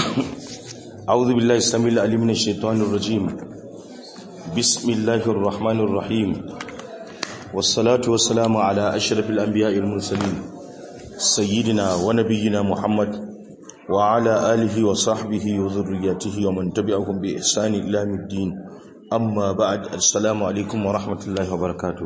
أعوذ بالله السميع العليم من الشيطان الرجيم بسم الله الرحمن الرحيم والصلاة والسلام على أشرف الأنبياء المرسلين سيدنا ونبينا محمد وعلى آله وصحبه وذريته ومن تبعهم بإحسان إلى يوم الدين أما بعد السلام عليكم ورحمة الله وبركاته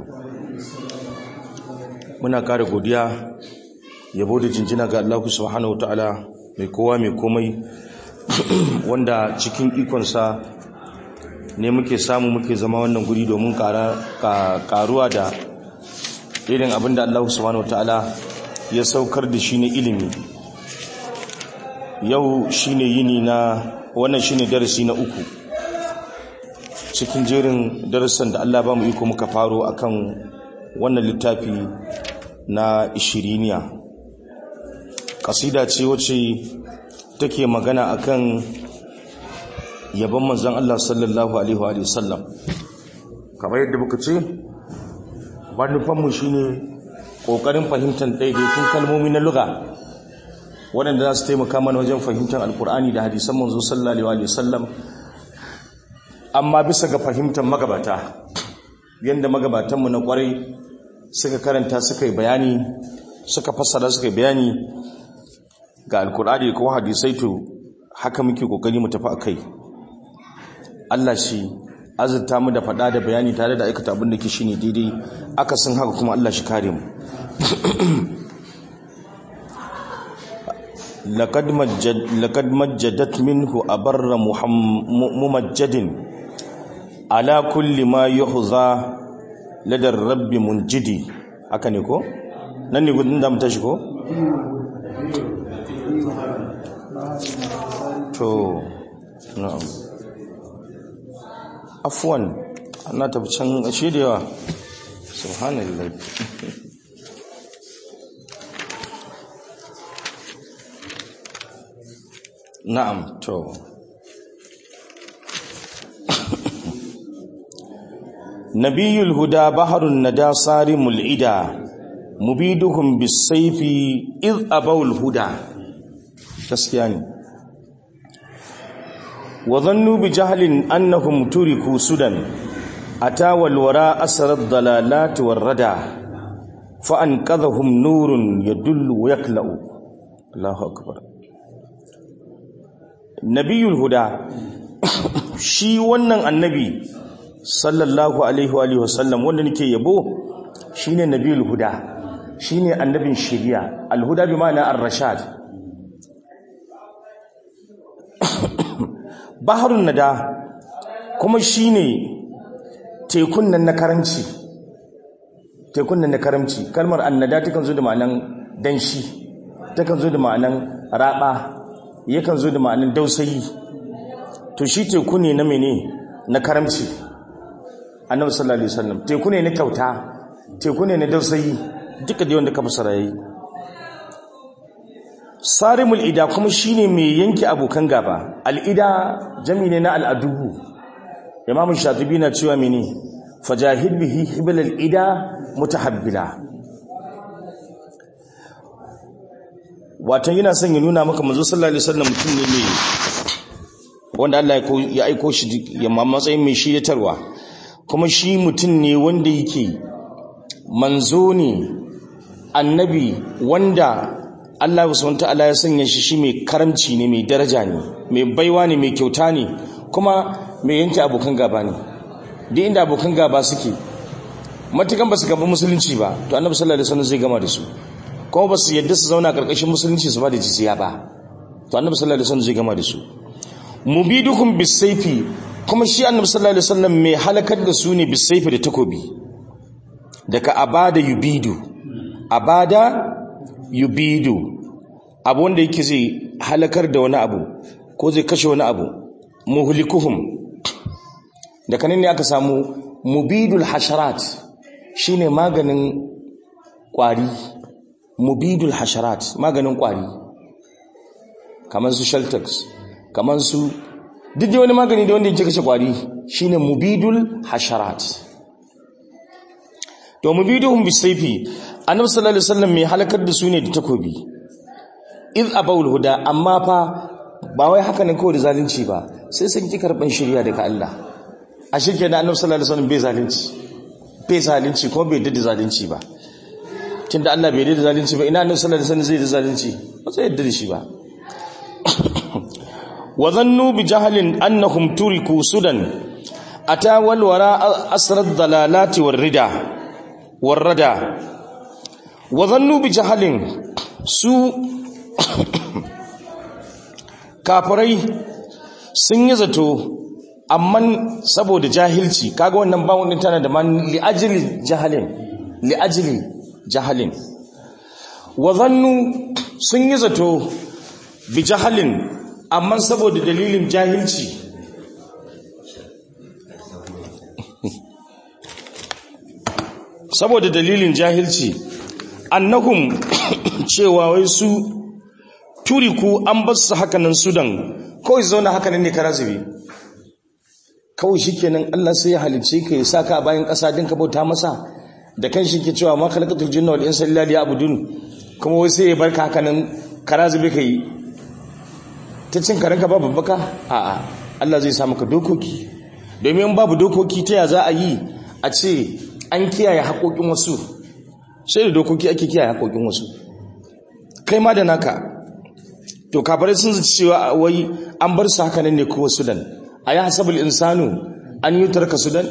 muna kare godiya yabo da jinjina ga Allah subhanahu wataala mai kowa mai komai wanda cikin ikonsa ne muke samu muke zama wannan guri domin karuwa da irin abinda Allah subhanahu wataala ya saukar da shi ne ilimi yau shine yini na wannan shine darasi na uku cikin jerin darasan da Allah ba mu iko muka faro akan wannan littafi na ishiriniya kasida ce wacce take magana akan yabon manzon Allah sallallahu alaihi wa sallam kamar yadda muka ce manufanmu shine kokarin fahimtar daidaitun kalmomi na lugha waɗanda za su taimaka mana wajen fahimtar alkur'ani da hadisan manzo sallallahu alaihi wa sallam amma bisa ga fahimtar magabata yadda magabatanmu na kwarai suka karanta suka yi bayani suka fassara suka yi bayani ga alkur'ani ko hadisai to haka muke kokari mu tafi akai Allah shi azurta mu da faɗa da bayani tare da aikata abin da ke shine daidai aka san haka kuma Allah shi kare mu laqad majjad laqad majjadat minhu abarra mumajjadin ala kulli ma yuhza ladar rabbi munjidi haka ne ko nan ne gudun da mu tashi ko to na'am afwan ana tafi can ashe da yawa subhanallah na'am to nabiyul huda baharun nada sarimul ida mubiduhum bisayfi id abawul huda gaskiya ne wa dhannu bi jahlin annahum turiku sudan atawal wara asrar dalalat warrada fa anqadhahum nurun yadullu wa yaklau Allahu akbar nabiyul huda shi wannan annabi sallallahu alaihi wa sallam wanda nake yabo shine nabiyul huda shine annabin shari'a alhuda bi ma'ana ar-rashad baharun nada kuma shine tekun nan na karamci tekun nan na karamci kalmar annada takan zo da ma'anan danshi takan zo da ma'anan raba yakan zo da ma'anan dausayi to shi teku ne na mene na karamci annabi sallallahu alaihi wasallam teku ne na kyauta teku ne na dausayi duka da wanda ka fasara yayi sarimul ida kuma shine mai yanke abokan gaba al'ida jami ne na al'adubu imam shatibi na cewa mene fajahid bihi hibal al'ida mutahabbila watan yana son ya nuna maka manzo sallallahu alaihi wasallam mutum ne mai wanda Allah ya aiko shi ya matsayin mai shiryatarwa kuma shi mutum ne wanda yake manzo ne annabi wanda Allah subhanahu ta'ala ya sanya shi shi mai karamci ne mai daraja ne mai baiwa ne mai kyauta ne kuma mai yanke abokan gaba ne duk inda abokan gaba suke matukan ba su gaba musulunci ba to annabi sallallahu alaihi wasallam zai gama da su kuma ba su yadda su zauna karkashin musulunci su ba da jizya ba to annabi sallallahu alaihi wasallam zai gama da su mubiduhum bisayfi kuma shi annabi sallallahu alaihi wasallam mai halakar da su ne bisayfi da takobi daga abada yubidu abada yubidu abu wanda yake zai halakar da wani abu ko zai kashe wani abu muhlikuhum da kanin ne aka samu mubidul hasharat shine maganin kwari mubidul hasharat maganin kwari kamar su sheltex kamar su duk da wani magani da wanda yake kashe kwari shine mubidul hasharat to mubiduhum bisayfi annabi sallallahu alaihi wasallam mai halakar da su ne da takobi iz abawul huda amma fa ba wai haka ne kawai da zalunci ba sai sun ki karban shirya daga Allah a shirke na annabi sallallahu alaihi wasallam bai zalunci bai zalunci kuma bai da zalunci ba tunda Allah bai da zalunci ba ina annabi sallallahu alaihi wasallam zai da zalunci ba zai yadda da shi ba wa zannu bi jahlin annahum turiku sudan ata wal wara asrad dalalati war rida war rada wa zannu bi jahlin su kafirai sun yi zato amma saboda jahilci kaga wannan bawon din tana da man li ajli jahalin li ajli jahalin wa zannu sun yi zato bi jahalin amma saboda dalilin jahilci saboda dalilin jahilci annahum cewa wai su turiku an bar su hakanan sudan kawai zauna hakanan ne kara zube kawai shikenan Allah sai ya halice ka ya saka bayan ƙasa din ka bauta masa da kan shi ke cewa ma khalaqatul jinna wal insa illa liya'budun kuma wai sai ya barka hakanan kara zube kai ta cin karanka babu baka a'a Allah zai sa maka dokoki domin babu dokoki ta ya za a yi a ce an kiyaye haƙoƙin wasu sai da dokoki ake kiyaye haƙoƙin wasu kai ma da naka to kafirai sun zaci cewa wai an bar su haka nan ne kowa sudan a yi hasabul insanu an yi tarka sudan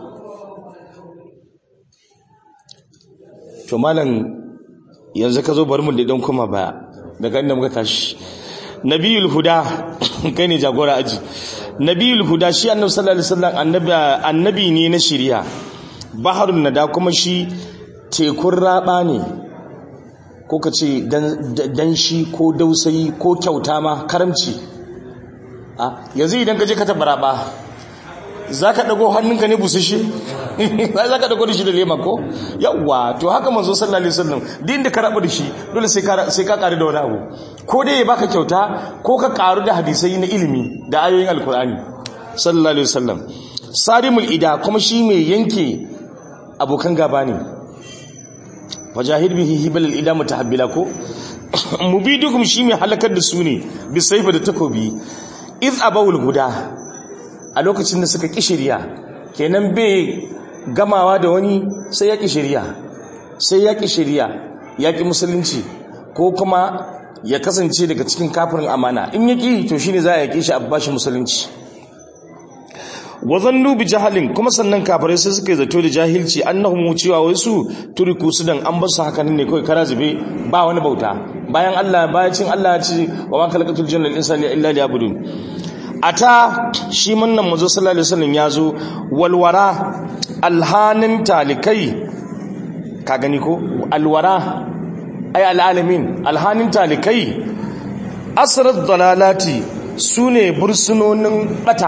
to malam yanzu ka zo bari mu da don kuma baya daga inda muka tashi nabiyul huda kai ne jagora aji nabiyul huda shi annabi sallallahu alaihi wasallam annabi annabi ne na shari'a baharun nada kuma shi tekun raba ne ko ka ce danshi ko dausayi ko kyauta ma karamci a yanzu idan ka je ka taɓa raba za ka ɗago hannunka ne busashe za ka ɗago da shi da lema ko yawwa to haka manzo sallallahu alaihi wasallam din da ka rabu da shi dole sai ka ƙari da wani abu ko dai ya baka kyauta ko ka ƙaru da hadisai na ilimi da ayoyin alkur'ani sallallahu alaihi wasallam sarimul ida kuma shi mai yanke abokan gaba ne wajahid bihi hibal ida mutahabbila ko mubidukum shi mai halakar da su ne bisaifa da takobi iz abawul guda a lokacin da suka kishiriya kenan bai gamawa da wani sai ya kishiriya sai ya kishiriya ya ki musulunci ko kuma ya kasance daga cikin kafirin amana in ya ki to shine za a yake shi a bashi musulunci wazannu bi jahalin kuma sannan kafirai sai suka yi zato da jahilci annahum cewa wai su turiku su dan an basu haka ne kawai kara zube ba wani bauta bayan Allah bayacin Allah ya ce wa ma khalaqatul jinna wal insa illa liya'budun ata shi munnan manzo sallallahu alaihi wasallam yazo walwara alhanin talikai ka gani ko alwara ay alalamin alhanin talikai asrat dalalati sune bursunonin bata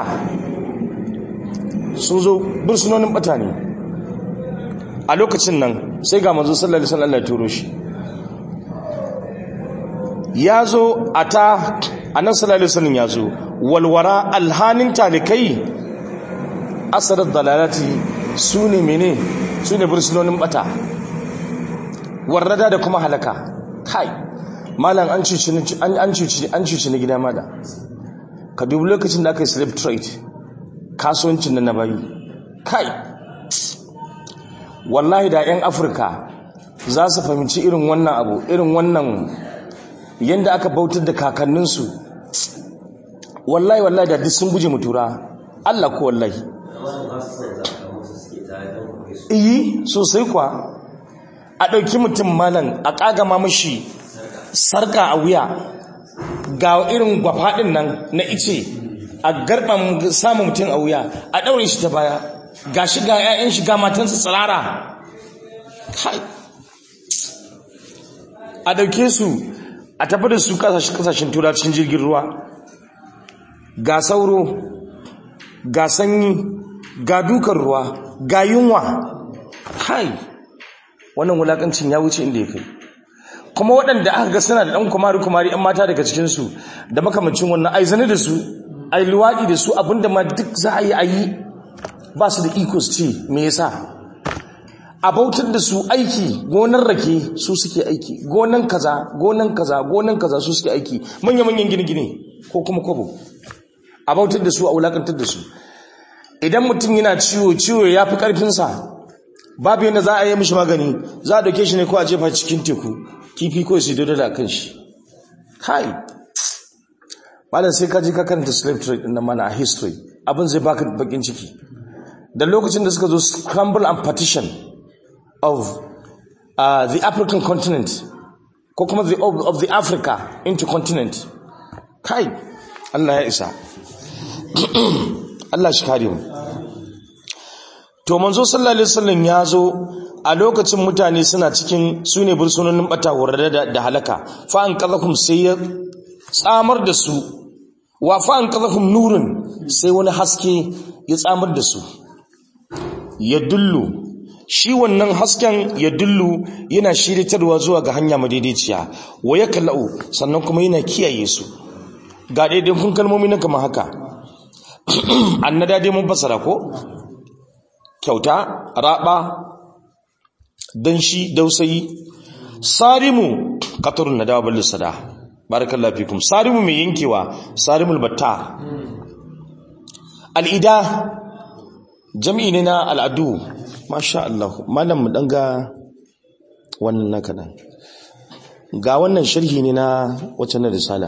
sun zo bursunonin bata ne a lokacin nan sai ga manzo sallallahu alaihi wasallam ya turo shi ya zo a ta annan sallallahu alaihi wasallam ya zo walwara alhanin talikai asarar dalalati su ne mene su ne bursunonin bata warrada da kuma halaka kai malam an cuci na gida mada ka dubi lokacin da aka yi slave trade kasuwancin da na bayi kai wallahi da 'yan afirka za su fahimci irin wannan abu irin wannan yadda aka bautar da kakanninsu wallahi wallahi da duk sun guje mutura Allah ko wallahi iyi sosai kwa a ɗauki mutum malan a ƙagama mashi sarka a wuya ga irin gwafaɗin nan na ice a garban samun mutum a wuya a ɗaure shi ta baya ga shi ga 'ya'yan shi ga matansa tsirara kai a ɗauke su a tafi da su kasashen turacin jirgin ruwa ga sauro ga sanyi ga dukan ruwa ga yunwa kai wannan wulakancin ya wuce inda ya kai kuma waɗanda aka ga suna da ɗan kumari-kumari 'yan mata daga cikinsu da makamacin wannan aizani da su a yi luwaɗi da su abinda ma duk za a yi a yi ba su da iko su ce me yasa a bautar da su aiki gonan rake su suke aiki gonan kaza gonan kaza gonan kaza su suke aiki manya-manyan gine-gine ko kuma kwabo a bautar da su a wulakantar da su idan mutum yana ciwo ciwo ya fi ƙarfinsa babu yadda za a yi mishi magani za a dauke shi ne ko a jefa cikin teku kifi ko su dodo da kan shi kai malam sai ka je ka karanta slave trade din mana a history abin zai baka bakin ciki da lokacin da suka zo scramble and partition of uh, the african continent ko kuma the, of, of the africa into continent kai Allah ya isa Allah shi kare mu to manzo sallallahu alaihi wasallam ya zo a lokacin mutane suna cikin sune bursunonin bata horarre da, da halaka fa an qadakum sai ya tsamar da su wa fa an qadakum nurun sai wani haske ya tsamar da su ya dullu shi wannan hasken ya dullu yana shiritarwa zuwa ga hanya madaidaiciya wa ya kallau sannan kuma yana kiyaye su ga daidai kun kalmomi na kamar haka annada dai mun fasara ko kyauta raba danshi dausayi sarimu qatarun nadawa bal sada barakallahu fikum sarimu mai yankewa sarimul batta al'ida jam'i ne na al'adu masha Allah malam mu dan ga wannan naka nan ga wannan sharhi ne na wacce na risala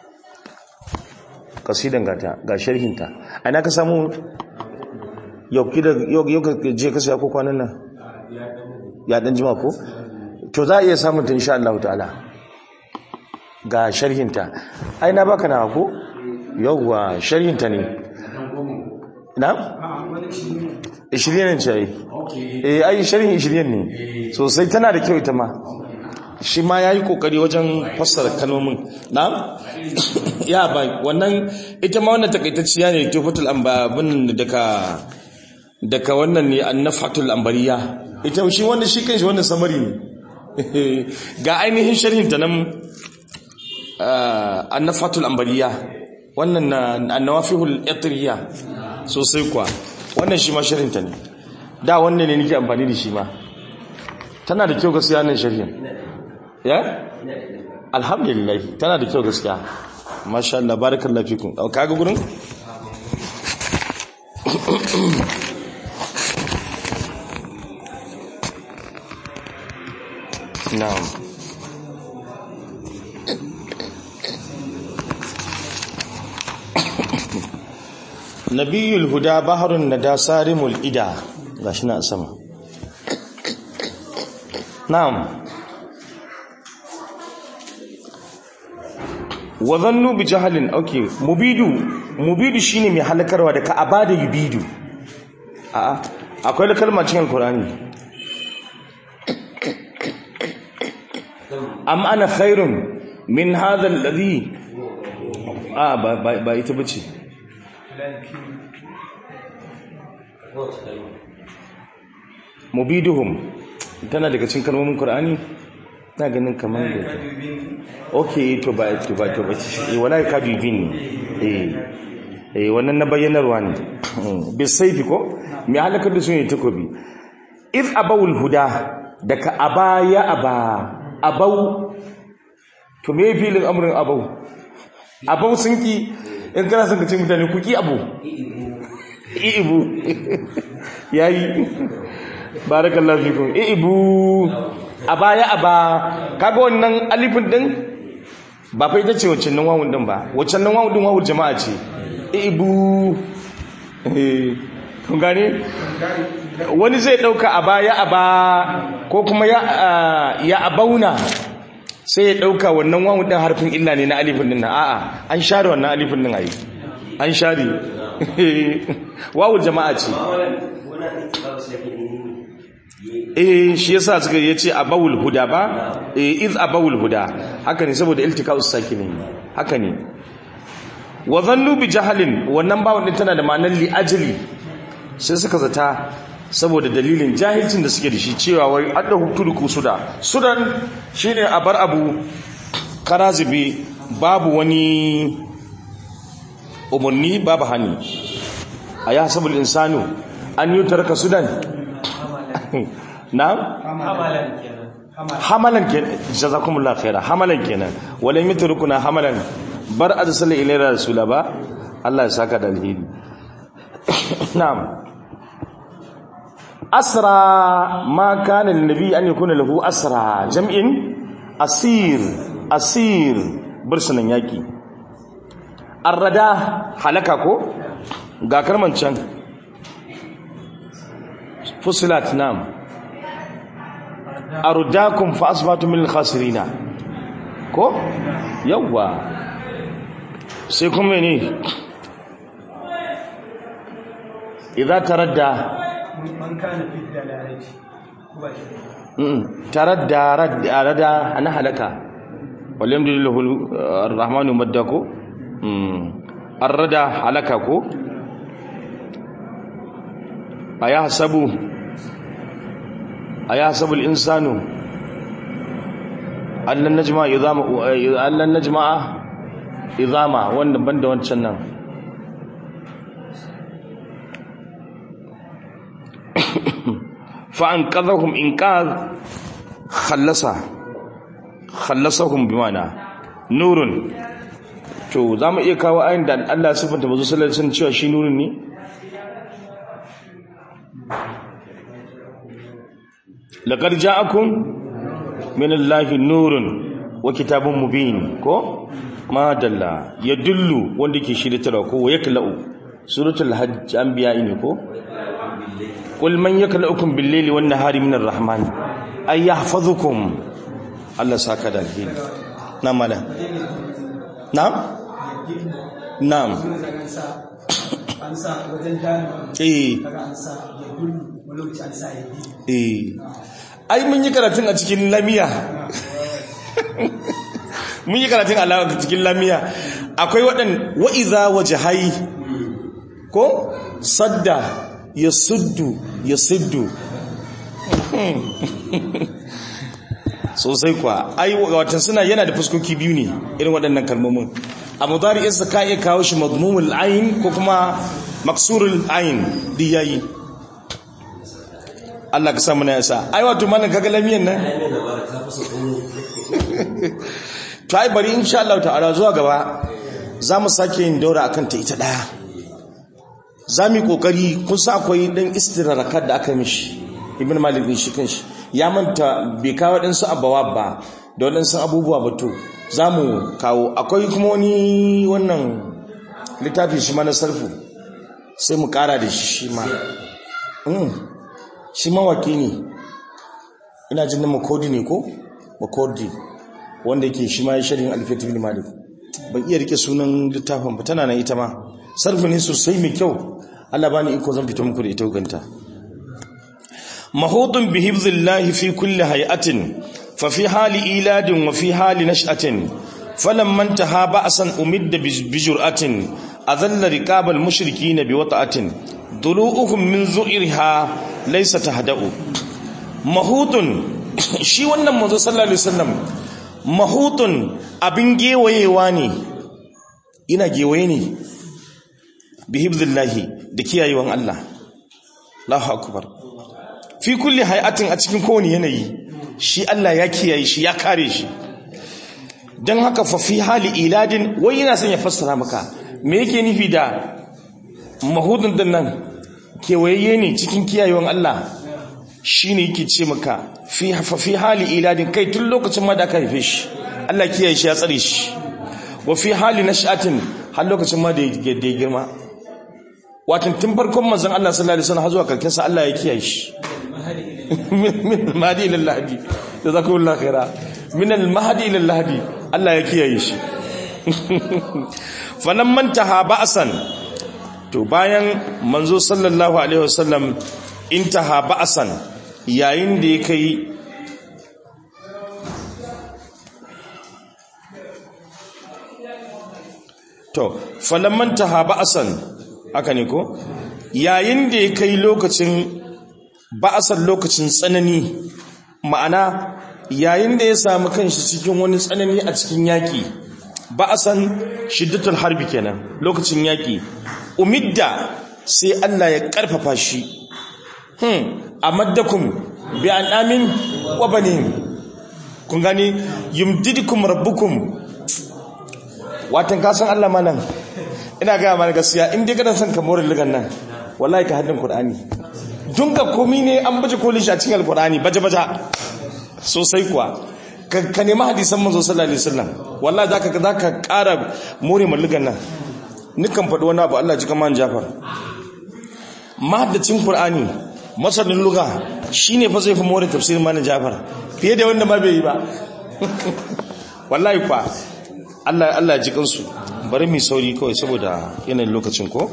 kasidan gata ga sharhinta a ina ka samu yau yau ka je ka saya ko kwanan nan ya dan jima ko to za a iya samun ta insha Allah ta'ala ga sharhinta ai na baka na ko yauwa sharhinta ne na 20 ne ce ai eh ai sharhin 20 ne sosai tana da kyau ita ma shi ma yayi kokari wajen fassara kalmomin na ya ba wannan ita ma wannan takaitacciya ne tufatul ambabin daga daga wannan ne annafatul ambariya ita shi wannan shi kanshi wannan samari ne ga ainihin sharhin ta nan annafatul ambariya wannan annawafihul itriya sosai kuwa wannan shi ma sharhin ta ne da wannan ne nake amfani da shi ma tana da kyau gaskiya nan sharhin ya alhamdulillah tana da kyau gaskiya masha Allah barakallahu fikum kaga gurin na'am nabiyul huda baharun nada sarimul ida gashi na sama na'am wa zannu bi jahalin okay mubidu mubidu shine mai halakarwa da ka abada yubidu a'a akwai kalma cikin alqur'ani am ana khairun min hadha alladhi ah ba ba ita bace mubiduhum tana daga cikin kalmomin qur'ani na ganin kamar da ok to ba to ba to ba eh wala ka bibin ne eh eh wannan na bayyanarwa ne bi saifi ko me halakar da su ne takobi if abawul huda daga abaya aba abau to me filin amrin abau abau sun ki in kana son ka ce mutane ku ki abu ibu yayi barakallahu fikum ibu a baya a ba kaga wannan alifin din ba fa ita ce wacce nan wawun din ba wacce nan wawun din wawul jama'a ce ibu eh kun gane wani zai dauka a baya a ba ko kuma ya ya abauna sai ya dauka wannan wawun din harfin illa ne na alifin din a'a an share wannan alifin din ayi an share wawul jama'a ce eh shi yasa suka yace abawul huda ba eh iz abawul huda haka ne saboda iltikaus sakinin haka ne wa dhannu bi jahalin wannan bawon din tana da ma'anar li ajli sai suka zata saboda dalilin jahilcin da suke da shi cewa wai adda hukturuku suda sudan shine a bar abu karazibi babu wani umarni babu hani a ya sabul insanu an yi tarka sudan na hamalan kenan hamalan kenan jazakumullahu khaira hamalan kenan wala mithrukuna hamalan bar arsala ilayna rasula ba Allah ya saka da alheri na'am asra ma kana linnabi an yakuna lahu asra jam'in asir asir bursunan yaki arrada halaka ko ga karman can fusilat nam ardakum fa asbatu min al-khasirina ko yawa sai kuma ne idza taradda man kana fi dalalati ba shi taradda radda rada ana halaka walamdulillahu arrahmanu maddako arrada halaka ko ayahsabu ayahsabu al-insanu allan najma idama allan najma idama wanda banda wancan nan fa an qadhahum inqadh khallasa khallasahum bimana nurun to zamu iya kawo ayin da Allah ya sifanta manzo sallallahu alaihi wasallam cewa shi nurun ne laqad ja'akum min Allahi nurun wa kitabun mubin ko ma dalla yadullu wanda ke shiritarwa ko yaklau suratul hajj anbiya ne ko qul man yaklaukum bil layli wan nahari min arrahman ay yahfazukum Allah saka da alheri na mala na'am na'am an sa wajen dani eh kaga an sa ya dullu wani lokaci an sa ya bi eh ai mun yi karatun a cikin lamiya mun yi karatun a cikin lamiya akwai waɗan wa'iza wajahai ko sadda ya suddu ya siddu sosai kwa ai watan suna yana da fuskoki biyu ne irin waɗannan kalmomin a mudari'insa ka iya kawo shi madmumul ayin ko kuma maksurul ayin duk yayi Allah ka samu na yasa ai wato malam kaga lamiyan nan to ai bari insha Allah ta'ala zuwa gaba za mu sake yin daura akan ta ita daya za mu yi kokari kun sa akwai dan istirarakat da aka mishi ibn malik din shi kanshi ya manta bai kawo ɗansu abawa ba da waɗansu abubuwa ba to za mu kawo akwai kuma wani wannan littafi shi ma na sarfu sai mu ƙara da shi ma shi mawaki ne ina jin na makodi ne ko makodi wanda yake shi ma ya shirin alfiyatu bin malik ban iya rike sunan littafin ba tana nan ita ma sarfi ne sosai mai kyau Allah bani iko zan fito muku da ita ganta mahutun bi hifzillahi fi kulli hay'atin fa fi hali iladin wa fi hali nash'atin falamma intaha ba'san umidda bi jur'atin adalla riqabal mushrikeena bi wata'atin dulu'uhum min zu'irha laysa tahda'u mahutun shi wannan manzo sallallahu alaihi wasallam mahutun abin gewayewa ne ina gewaye ne bi hibdillahi da kiyayewan Allah Allahu akbar fi kulli hay'atin a cikin kowane yanayi shi Allah ya kiyaye shi ya kare shi dan haka fa fi hali iladin wai yana son ya fassara maka me yake nufi da mahudun din nan kewaye ne cikin kiyayewan Allah shine yake ce maka fi fa fi hali iladin kai tun lokacin ma da aka haife shi Allah kiyaye shi ya tsare shi wa fi hali nash'atin har lokacin ma da ya girma watan tun farkon manzon Allah sallallahu alaihi wasallam har zuwa karkin sa Allah ya kiyaye shi min mahdi ila lahdi jazakumullahu khaira min al mahdi ila lahdi Allah ya kiyaye shi falan mantaha ba'san to bayan manzo sallallahu alaihi wasallam intaha ba'san yayin da ya kai to falan taha ba'san haka ne ko yayin da ya kai lokacin ba'san lokacin tsanani ma'ana yayin da ya samu kanshi cikin wani tsanani a cikin yaki ba'san shiddatul harbi kenan lokacin yaki umidda sai Allah ya karfafa shi hmm amaddakum bi an'amin wa banin kun gani yumdidukum rabbukum watan ka san Allah malam ina ga mana gaskiya in dai kana son ka more lugan nan wallahi ka haddin Qur'ani dunga komi ne an baje kolin shi a cikin Al-Qur'ani baje baje sosai kuwa ka ka nemi hadisan manzo sallallahu alaihi wasallam wallahi zaka zaka ƙara more mullugan nan nikan faɗi wani abu Allah ji kaman Jafar mahaddacin Qur'ani masanin lugha shine fa zai fi more tafsirin malam Jafar fiye da wanda ma bai yi ba wallahi kwa Allah Allah ji kansu bari mu sauri kawai saboda yanayin lokacin ko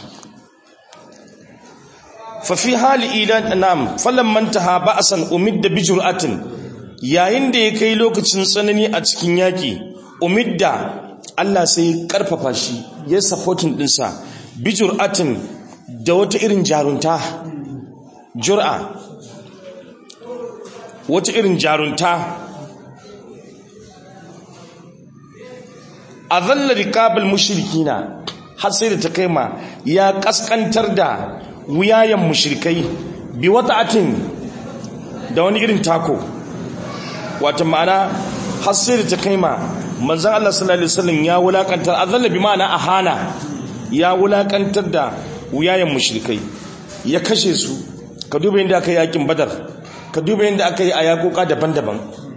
fa fi hali idan nam falamman taha ba'san umidda bi jur'atin yayin da ya kai lokacin tsanani a cikin yaki umidda Allah sai karfafa shi ya supporting dinsa bi jur'atin da wata irin jarunta jur'a wata irin jarunta a zalla rikabal mushrikina har sai da ta kai ma ya kaskantar da wuyayen mushrikai bi wata'atin da wani irin tako wata ma'ana har sai da ta kai ma manzon Allah sallallahu alaihi wasallam ya wulakantar azalla bi ma'ana ahana ya wulakantar da wuyayen mushrikai ya kashe su ka duba yadda aka yi yakin badar ka duba yadda aka yi a yakoka daban-daban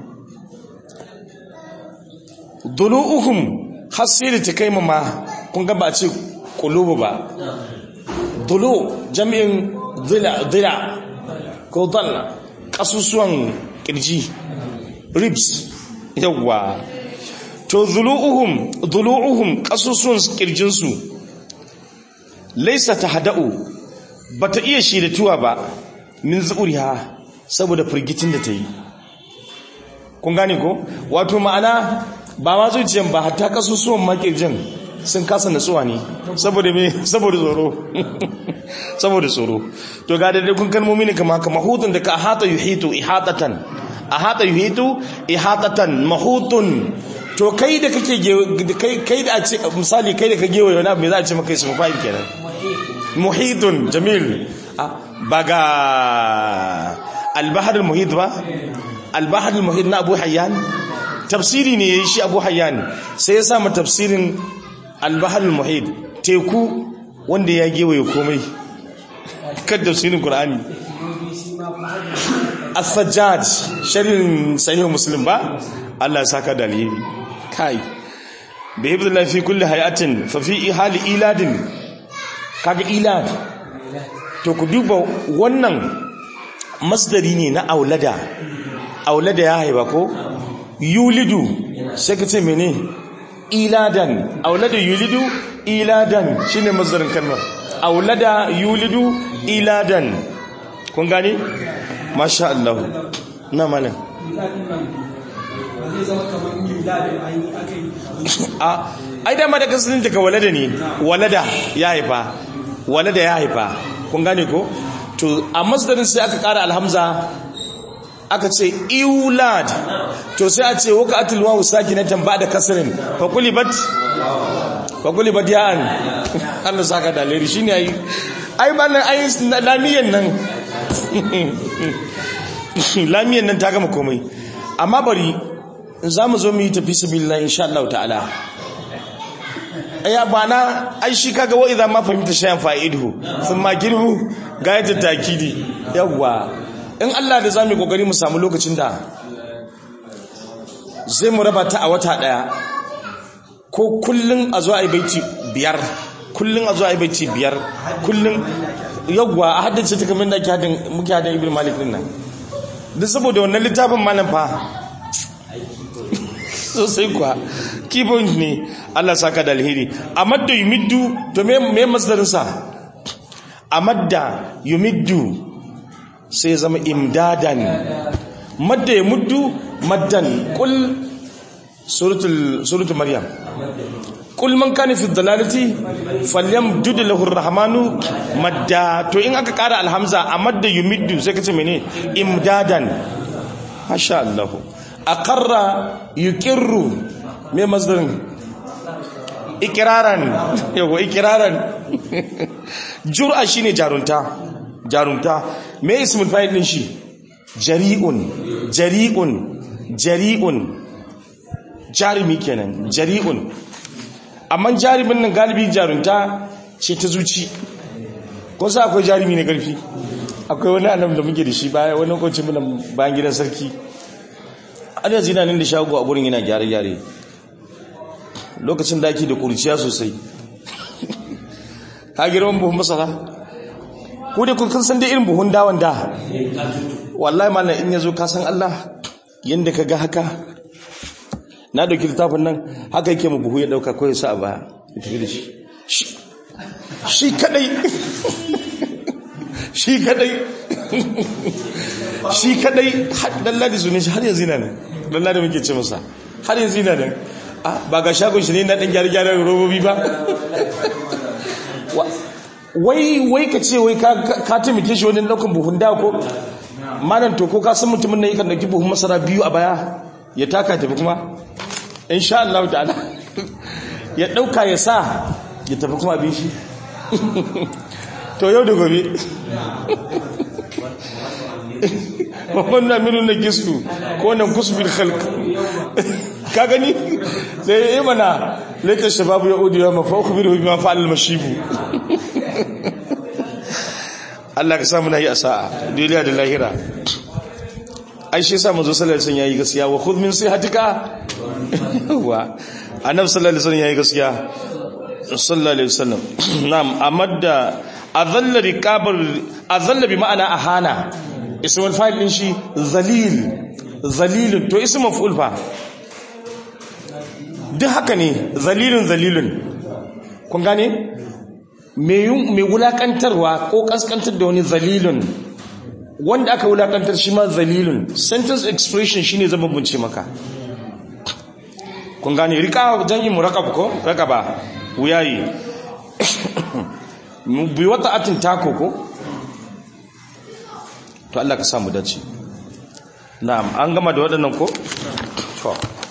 dulu'uhum har sai da ta kai ma kun ga ba ce kulubu ba dulu jami'in dila ko dalla kasusuwan kirji ribs yawwa to dulu'uhum dulu'uhum kasusuwan kirjinsu laisa ta hada'u ba ta iya shirituwa ba min zuuriha saboda firgitin da ta yi kun gane ko wato ma'ana ba ma zuciyan ba hatta kasusuwan makirjin sun kasa natsuwa ne saboda me saboda tsoro saboda tsoro to ga daidai kun kalmomi ne kama kama hutun da ka ahata yuhitu ihatatan ahata yuhitu ihatatan mahutun to kai da kake kai kai da a ce misali kai da ka gewaye wani abu me za a ce maka ismu fa'il kenan muhitun jamil ba ga albahar muhit ba albahar muhit na abu hayyan tafsiri ne ya yi shi abu hayyan sai ya samu tafsirin albahar muhit teku wanda ya gewaye komai kan tafsirin qur'ani as-sajjad sharhin sahih muslim ba Allah ya saka da alheri kai bi hibdillahi fi kulli hayatin fa fi hali iladin kaga ilad to ku duba wannan masdari ne na aulada aulada ya haiba ko yulidu sai ka ce mene iladan aulada yulidu iladan shine masdarin kalmar aulada yulidu iladan kun gane masha Allah na malam a ai dama da kasarin daga walada ne walada ya haifa walada ya haifa kun gane ko to a masdarin sai aka kara alhamza aka ce iulad to sai a ce waka atul wawu sakinatan ba da kasrin fa kulibat fa kulibat ya'an Allah saka da leri shine ai ai ballan ai lamiyan nan lamiyan nan ta gama komai amma bari za mu zo mu yi tafi sabilillah insha Allah ta'ala ya bana ai shi kaga wa idan ma fahimta shayan fa'idu sun ma girbu ga yadda takidi yawwa in Allah da zamu kokari mu samu lokacin da zai mu raba ta a wata daya ko kullun a zo ai baiti biyar kullun a zo ai baiti biyar kullun yawwa a haddace ta kamar da ake hadin muke hadin ibn malik din nan duk saboda wannan littafin malam fa sosai kuwa keypoint ne Allah saka da alheri amadda yumiddu to me me masdarin sa amadda yumiddu sai zama imdadan madda yamuddu maddan qul suratul suratul maryam qul man kana fi dhalalati falyamdud lahu arrahmanu madda to in aka kara alhamza amadda yumiddu sai kace mene imdadan masha Allah aqarra yuqirru me masdarin ikiraran yawa ikiraran jur'a shine jarunta jarunta me ismul fa'il din shi jari'un jari'un jari'un jarimi kenan jari'un amma jarumin nan galibi jarunta ce ta zuci ko sa akwai jarumi na karfi akwai wani annabi da muke da shi baya wani kwanci muna bayan gidan sarki an yanzu yana nan da shago a gurin yana gyare-gyare lokacin da ake da kurciya sosai ka girman buhun masara ko da kun san da irin buhun dawon da wallahi malam in yazo ka san Allah yanda ka ga haka na dauki littafin nan haka yake mu buhu ya dauka ko ya sa a baya ya tafi da shi shi kadai shi kadai shi kadai lalladi su ne har yanzu yana nan lalladi muke ce masa har yanzu yana nan ba ga shagon shi ne na dan gyare-gyare robobi ba wai wai ka ce wai ka taimake shi wani daukan buhun da ko malam to ko ka san mutumin nan yakan dauki buhun masara biyu a baya ya taka tafi kuma insha Allah ta'ala ya dauka ya sa ya tafi kuma abin shi to yau da gobe wannan minu na gisku ko nan kusbil khalq ka gani sai yi mana laita shababu ya udiya mafa ukhbiru bima fa'al al-mashibu Allah ka samu nayi asa'a duniya da lahira ai shi yasa manzo sallallahu alaihi wasallam yayi gaskiya wa khudh min sihatika wa annabi sallallahu alaihi wasallam yayi gaskiya sallallahu alaihi wasallam na'am amadda azalla riqabar azalla bi ma'ana ahana ismul fa'il din shi zalil zalilun to ismu maf'ul fa duk haka ne zalilun zalilun kun gane mai wulakantarwa ko kaskantar da wani zalilun wanda aka wulakantar shi ma zalilun sentence expression shine zama bunce maka kun gane rika jan'i muraqab ko raqaba wuyayi bi wata atin tako ko to Allah ka samu dace na'am an gama da waɗannan ko to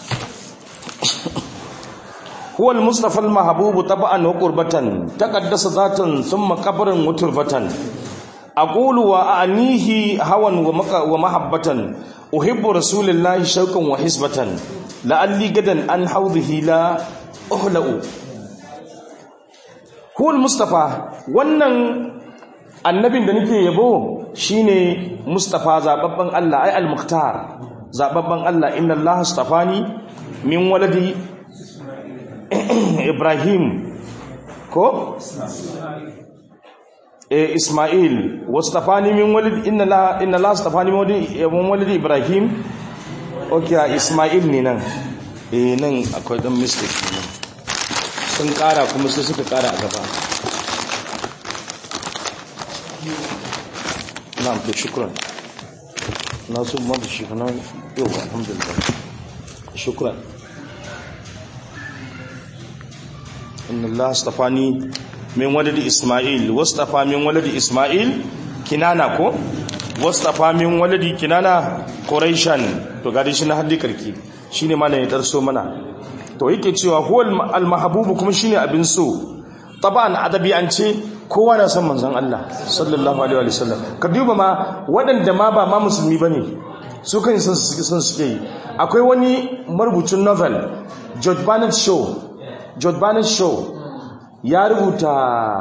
هو المصطفى المحبوب طبعا وقربة تقدس ذاتا ثم قبرا وتربة أقول وأعنيه هوى ومحبة أحب رسول الله شوقا وحسبة لعلي غدا عن حوضه لا أهلأ هو المصطفى wannan annabin da nake yabo shine Mustafa zababban Allah ai al-Mukhtar zababban Allah inna Allah astafani min waladi Ibrahim ko eh Ismail wastafani min walid inna la inna la astafani min walid Ibrahim okay Ismail ne nan eh nan akwai dan mistake ne sun kara kuma sai suka kara a gaba na'am to shukran na so mu da shi kana yau alhamdulillah shukran inna Allah astafani min waladi Isma'il wastafa min waladi Isma'il kinana ko wastafa min waladi kinana Quraishan to gadi shi na haddi karki shine malam ya darso mana to yake cewa huwal al-mahbub kuma shine abin so taban adabi an ce kowa na san manzon Allah sallallahu alaihi wa sallam ka duba ma waɗanda ma ba ma musulmi bane su kan san su suke yi akwai wani marubucin novel George Bernard Shaw George Bernard Shaw ya rubuta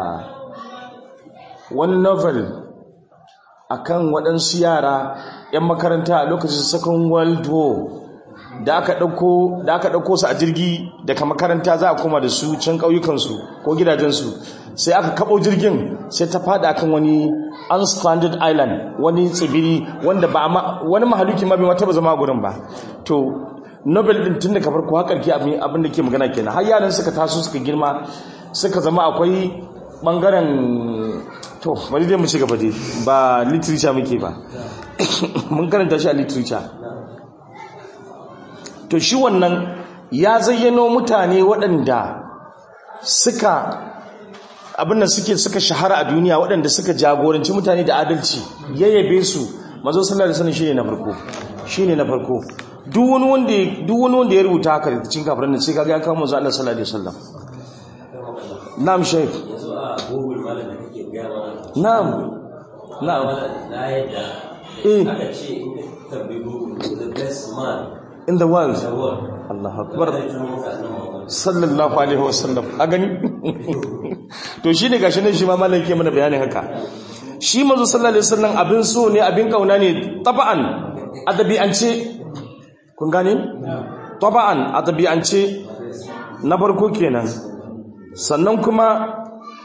wani novel akan waɗansu yara 'yan makaranta a lokacin second world war da aka ɗauko da aka ɗauko su a jirgi daga makaranta za a koma da su can ƙauyukansu ko gidajensu sai aka kaɓo jirgin sai ta fada akan wani unstranded island wani tsibiri wanda ba wani mahaluki ma bai mata ba zama gurin ba to nobel din tun daga farko har karki abin da ke magana kenan har yaran suka taso suka girma suka zama akwai bangaren to bari dai mu ci gaba dai ba literature muke ba mun karanta shi a literature to shi wannan ya zayyano mutane waɗanda suka abin da suke suka shahara a duniya waɗanda suka jagoranci mutane da adalci yayyabe su mazo sallallahu alaihi wasallam shine na farko shine na farko duk wani wanda duk wani wanda ya rubuta haka cikin kafiran nan sai kaga ya kawo manzo Allah sallallahu alaihi wasallam na'am shaykh na'am na'am eh in the world Allah akbar sallallahu alaihi wasallam a gani to shi ne gashi nan shi ma malam ke mana bayanin haka shi manzo sallallahu alaihi wasallam abin so ne abin kauna ne taba'an adabi'ance kun gane taba'an adabi'ance na farko kenan sannan kuma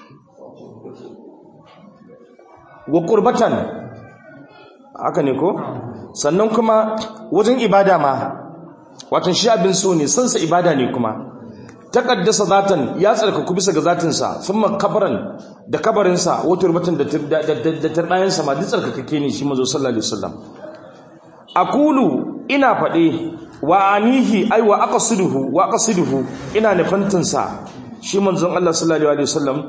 wa qurbatan haka ne ko sannan kuma wajen ibada ma watan shi abin so ne sansa ibada ne kuma taqaddasa zatan ya tsarkaku bisa ga zatinsa thumma kabaran da kabarinsa wa turbatan da da tardayansa ma duk tsarkakake ne shi manzo sallallahu alaihi wasallam aqulu ina fade wa anihi ay wa aqsiduhu wa aqsiduhu ina nufantinsa shi manzon Allah sallallahu alaihi wasallam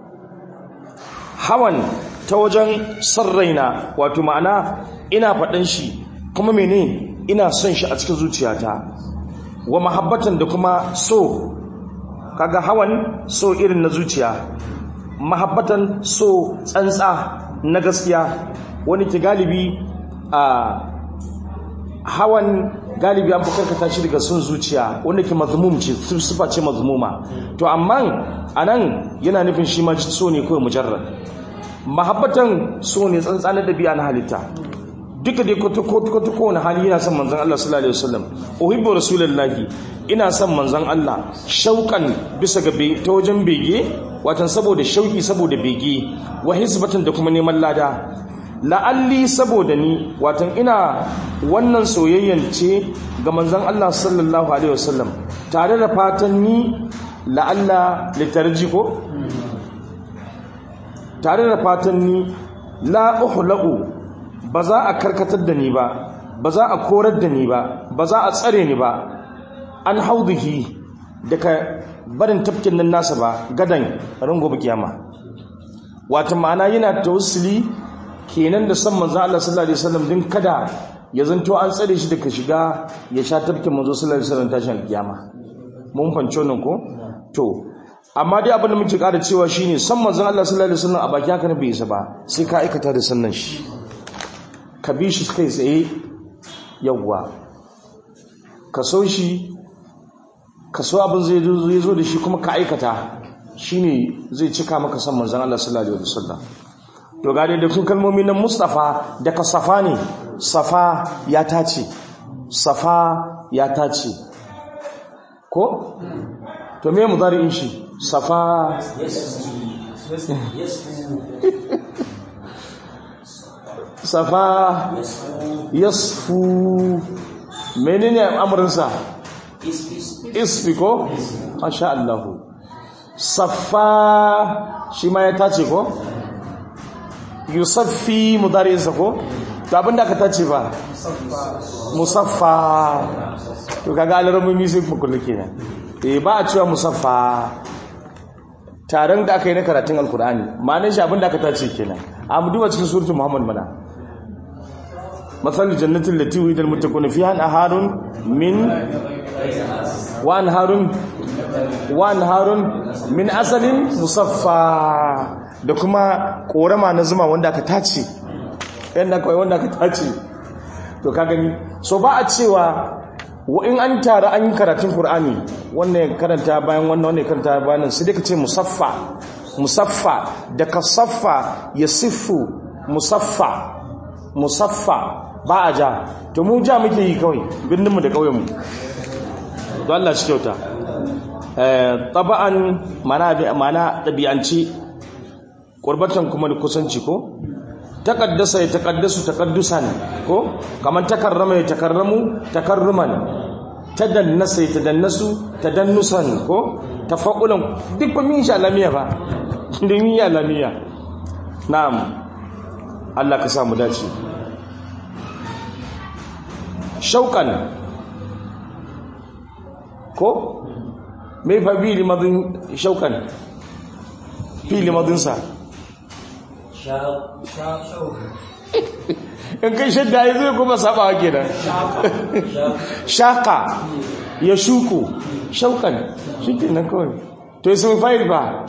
hawan ta wajen sarraina wato ma'ana ina faɗan shi kuma mene ina son shi a cikin zuciyata wa mahabbatan da kuma so kaga hawan so irin na zuciya mahabbatan so tsantsa na gaskiya wani ke galibi a hawan galibi an karkata shi daga son zuciya wanda ke mazmum ce sifa ce mazmuma to amma anan yana nufin shi ma so ne kawai mujarrad mahabbatan so ne tsantsa na dabi'a na halitta duka dai kwata kowane hali yana son manzan Allah sallallahu alaihi wasallam uhibbu rasulullahi ina son manzan Allah shauƙan bisa ga ta wajen bege watan saboda shauƙi saboda bege wa hisbatan da kuma neman lada la'alli saboda ni watan ina wannan soyayyan ce ga manzan Allah sallallahu alaihi wasallam tare da fatan ni la'alla litarji ko tare da fatan ni la uhlaqu ba za a karkatar da ni ba ba za a korar da ni ba ba za a tsare ni ba an hauduhi daga barin tafkin nan nasa ba gadan rango kiyama wata ma'ana yana tawassuli kenan da san manzo Allah sallallahu alaihi wasallam din kada ya zanto an tsare shi daga shiga ya sha tafkin manzo sallallahu alaihi wasallam tashin kiyama mun fanci wannan ko to amma dai abin da muke ƙara cewa shine san manzon Allah sallallahu alaihi wasallam a baki haka ne bai isa ba sai ka aikata da sannan shi ka bi shi kai tsaye yawwa ka so shi ka so abin zai zo da shi kuma ka aikata shine zai cika maka san manzon Allah sallallahu alaihi wasallam to ga dai kun kalmomi na Mustafa daga Safa ne Safa ya tace Safa ya tace ko to me mudari'in shi Safa safa yasfu menene amurinsa isfi ko masha Allah safa shi ma ya tace ko yusaffi mudarinsa ko to abinda aka tace ba musaffa to kaga alarmomi sai kuma kullu kenan eh ba a cewa musaffa taron da aka yi na karatun alkur'ani ma'anin shi abinda aka tace kenan a mu duba cikin suratul muhammad mana مثل الجنة التي وعد المتقون فيها أنهار من وأنهار وأنهار من أصل مصفى da kuma korama na zuma wanda aka tace yanda kawai wanda aka tace to ka gani so ba a cewa wa in an tara an yi karatun Qur'ani wannan karanta bayan wannan wannan karanta bayan sai dai ka ce musaffa musaffa da kasaffa yasiffu musaffa musaffa ba a ja to mu ja muke yi kawai birninmu da ƙauyenmu don Allah shi kyauta taba'an mana ɗabi'anci ƙurbatan kuma da kusanci ko taƙaddasa ya taƙaddasu taƙaddusan ko kamar takarrama ya takarramu takarruman tadannasa ya tadannasu tadannusan ko tafaƙulan duk ba min sha lamiya ba domin ya lamiya na'am Allah ka samu dace shauƙan ko mai fa bi limadin shauƙan fi limadinsa in kai shadda ya zai kuma sabawa kenan shaka ya shuku shauƙan shi kenan kawai to yi sun fayil ba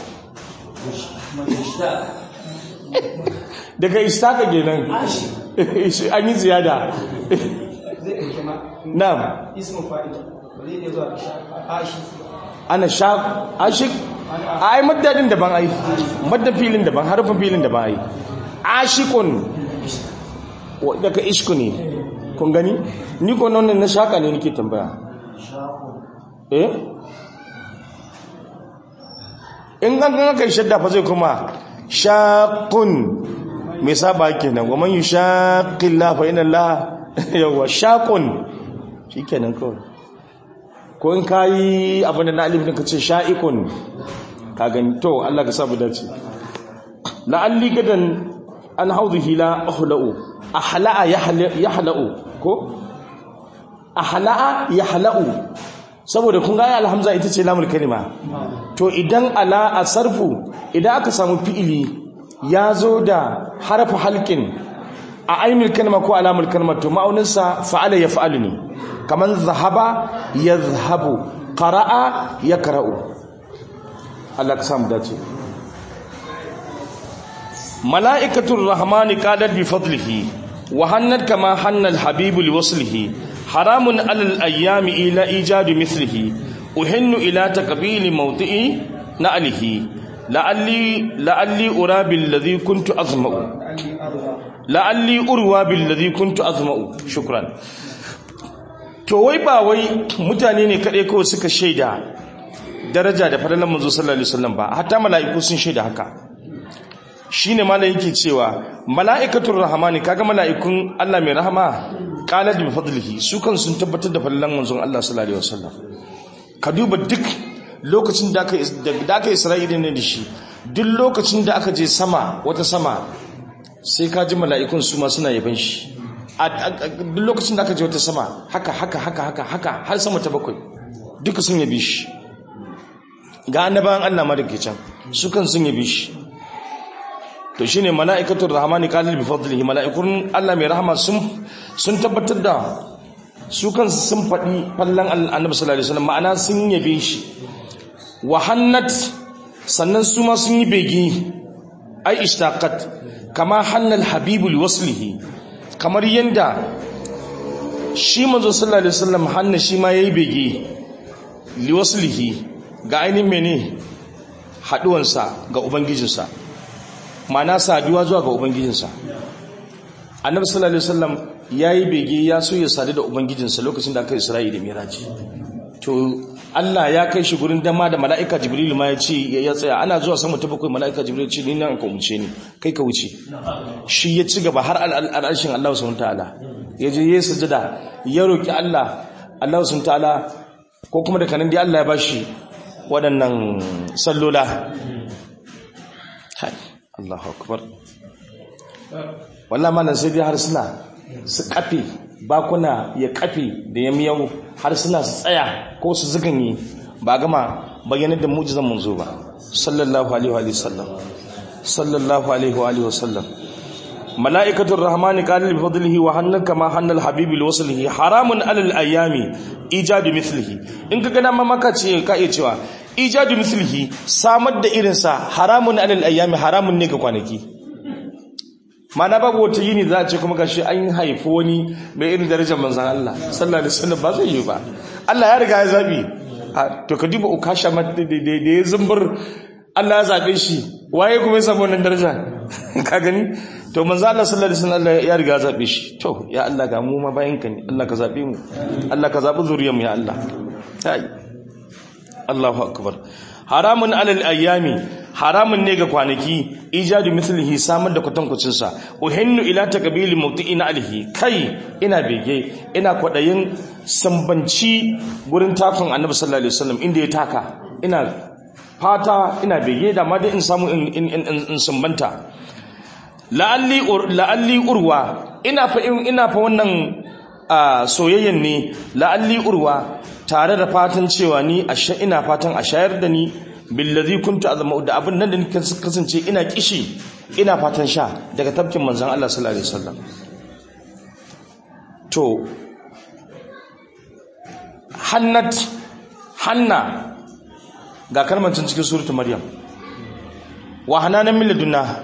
daga istaka kenan an yi ziyada zai ɗauki ma na'am ismu fa'ida ba zai iya zuwa ashi ana sha ashik ai maddadin daban ai maddan filin daban harfin filin daban ai ashikun wa daga ishku ne kun gani ni ko nan na shaka ne nake tambaya eh in an ga kai shadda fa zai kuma shaqun me saba kenan wa man yushaqillah fa inna Allah yawa shaqun shikenan kawai ko in kayi abin da na alif din kace sha'ikun ka gani to Allah ka sabu dace la'alli gadan an hawdhihi la ahla'u ahla'a yahla'u ko ahla'a yahla'u saboda kun ga alhamza ita ce lamul kalima to idan ala asarfu idan aka samu fi'ili ya zo da harfu halkin a ainul kalma ko alamul kalma to ma'auninsa fa'ala ya fa'alu ne kaman zahaba ya zahabu ƙara'a ya ƙara'u Allah ka samu dace mala'ikatun rahmani qalat bi fadlihi wa hannat kama hannal habibu li waslihi haramun alal ayyami ila ijadu mithlihi uhinnu ila taqbili mawdi'i na'lihi la'alli la'alli ura billadhi kuntu azma'u la'alli urwa billadhi kuntu azma'u shukran to wai ba wai mutane ne kadai kawai suka shaida daraja da fadalan manzo sallallahu alaihi wasallam ba hatta mala'iku sun shaida haka shine malai yake cewa mala'ikatul rahmani kaga mala'ikun Allah mai rahama qalat bi fadlihi su kan sun tabbatar da fadalan manzon Allah sallallahu alaihi wasallam ka duba duk lokacin da aka da aka Isra'ila ne da shi duk lokacin da aka je sama wata sama sai ka ji mala'ikun su ma suna yaban shi duk lokacin da aka je wata sama haka haka haka haka haka har sama ta bakwai duka sun yabi shi ga annabawan Allah ma dake can su kan sun yabi shi to shine mala'ikatul rahmani qalil bi fadlihi mala'ikun Allah mai rahama sun sun tabbatar da su kan sun faɗi fallan annabi sallallahu alaihi wasallam ma'ana sun yabe shi wa hannat sannan su ma sun yi begi ai ishtaqat kama hannal habibul waslihi kamar yanda shi manzo sallallahu alaihi wasallam hanna shi ma yayi bege li waslihi ga ainihin mene haduwansa ga ubangijinsa ma'ana saduwa zuwa ga ubangijinsa annabi sallallahu alaihi wasallam yayi bege ya so ya sadu da ubangijinsa lokacin da aka Isra'i da Miraji to Allah ya kai shi gurin dama da mala'ika Jibril ma ya ce ya tsaya ana zuwa sama ta bakwai mala'ika Jibril ce ni nan ka wuce ni kai ka wuce shi ya ci gaba har al'arshin Allah subhanahu ta'ala ya je yayin sujada ya roki Allah Allah subhanahu ta'ala ko kuma da kanan dai Allah ya bashi waɗannan sallola hai Allahu akbar wallahi malam sai dai har suna su kafe bakuna ya kafe da ya miyau har suna su tsaya ko su ziganye ba gama bayyana da mujizan manzo ba sallallahu alaihi wa sallam sallallahu alaihi wa sallam mala'ikatul rahmani qala bi fadlihi wa hannaka kama hannal habibi li waslihi haramun alal ayami ijadu mithlihi in ka gana mamaka ce ka iya cewa ijadu mithlihi samar da irinsa haramun alal ayami haramun ne ga kwanaki mana babu wata yini za a ce kuma gashi an haifi wani mai irin darajar manzan Allah sallallahu alaihi wasallam ba zai yi ba Allah ya riga ya zabi to ka duba ukasha da ya zumbur Allah ya zabe shi waye kuma ya samu wannan daraja ka gani to manzan Allah sallallahu alaihi wasallam ya riga ya zabe shi to ya Allah ga mu ma bayan ka ne Allah ka zabe mu Allah ka zabi zuriyar mu ya Allah ai Allahu akbar haramun alal ayyami haramun ne ga kwanaki ijadu mislihi samar da kwatankwacin sa uhinnu ila takbili muti'ina alhi kai ina bege ina kwadayin sambanci gurin takon annabi sallallahu alaihi wasallam inda ya taka ina fata ina bege da ma dai in samu in in in sambanta la'alli la'alli urwa ina fa ina fa wannan soyayyen ne la'alli urwa tare da fatan cewa ni ashe ina fatan a shayar da ni billazi kuntu azma da abin nan da nake kasance ina kishi ina fatan sha daga tafkin manzon Allah sallallahu alaihi wasallam to hannat hanna ga kalmar cikin suratul maryam wa hananan min ladunna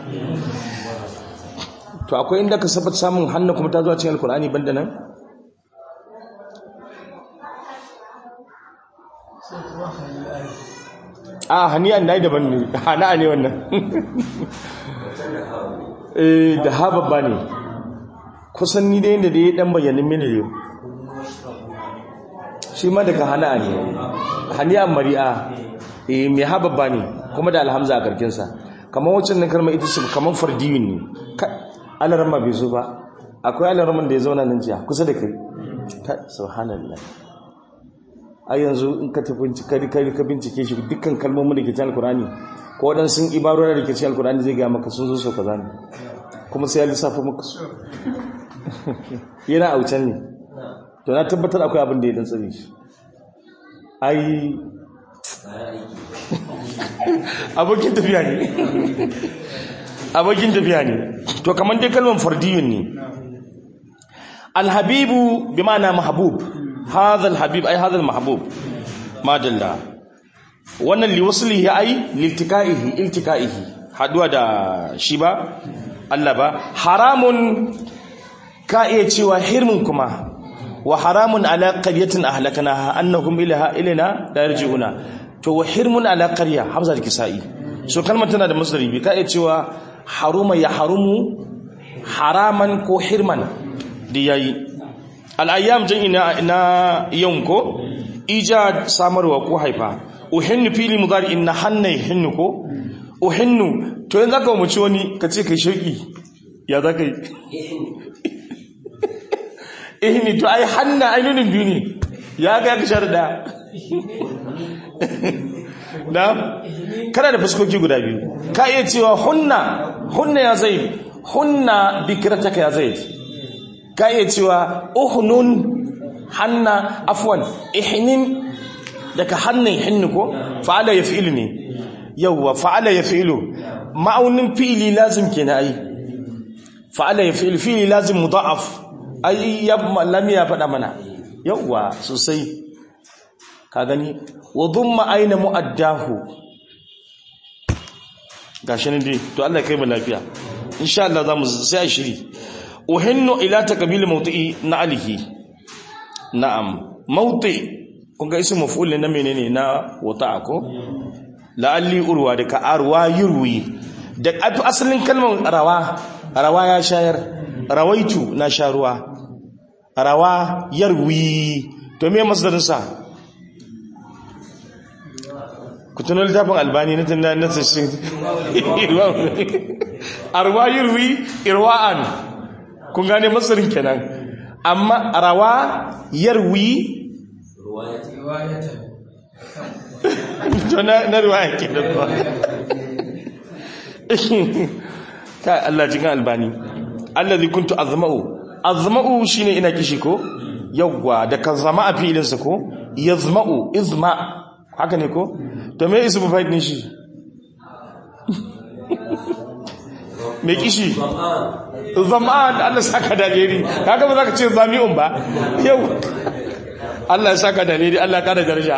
to akwai inda ka sabat samun hanna kuma ta zuwa cikin alkur'ani banda nan sai kuma halal a hani'an na yi daban ne hana'a ne wannan eh da ha babba ne kusan ni da yadda da ya dan bayanin mini ne shi ma daga hana'a ne hani'an mari'a eh mai ha babba ne kuma da alhamza a karkinsa kamar waccan nan kalmar ita ce kamar fardiyun ne alarma bai zo ba akwai alarman da ya zauna nan jiya kusa da kai subhanallah a yanzu in ka tafi ka bincike shi dukkan kalmomin da ke cikin alkurani ko waɗansu ibarora da ke cikin alkurani zai gaya maka sun zo so kaza ne kuma sai ya lissafa maka su yana a wucen ne to na tabbatar akwai abin da ya dan tsare shi ai abokin tafiya ne abokin tafiya ne to kamar dai kalmar fardiyun ne alhabibu bi ma'ana mahbub hadha alhabib ay hadha almahbub madalla wannan liwaslihi ay liltikaihi iltikaihi haduwa da shi ba Allah ba haramun ka iya cewa hirmun kuma wa haramun ala qaryatin ahlaknaha annahum ilaha ilina la yarji'una to wa hirmun ala qarya hamza da kisai so kalmar tana da masdari bi ka iya cewa haruma ya harumu haraman ko hirman da yayi al-ayyam jan ina na yawm ko ijad samarwa ko haifa uhinnu fili mudari inna hanna hinnu ko uhinnu to yanzu aka mu ci wani ka ce kai shauki ya za ka yi ihni to ai hanna ainihin biyu ne ya ga ya kashar da na kana da fuskoki guda biyu ka iya cewa hunna hunna ya zai hunna bikirataka ya zai ka iya cewa uhnun hanna afwan ihnin daga hannun hinnu ko fa'ala ya fi'ilu ne yawwa fa'ala ya fi'ilu ma'aunin fi'ili lazim ke na ai fa'ala ya fi'ilu fi'ili lazim mudha'af ai ya lam ya faɗa mana yawwa sosai ka gani wa dhumma aina mu'addahu gashi ne dai to Allah kai mu lafiya insha Allah zamu sai a shiri uhinnu ila taqbil mawti'i na alihi na'am mawti kun ga ismu maf'ul na menene na wata'a ko la'alli urwa da ka arwa yurwi da asalin kalmar rawa rawa ya shayar rawaitu na sha ruwa rawa yarwi to me masdarin sa ku tuno littafin albani na tunna na sashin arwa yurwi irwa'an kun gane masdarin kenan amma rawa yarwi to na riwaya ke da ba ka Allah jikin albani allazi kuntu azma'u azma'u shine ina kishi ko yawwa da kan zama a filin sa ko yazma'u izma haka ne ko to me ismu fa'il din shi me kishi zama'an Allah saka dalili kaga ba za ka ce zami'un ba yau Allah ya saka dalili Allah ya kada daraja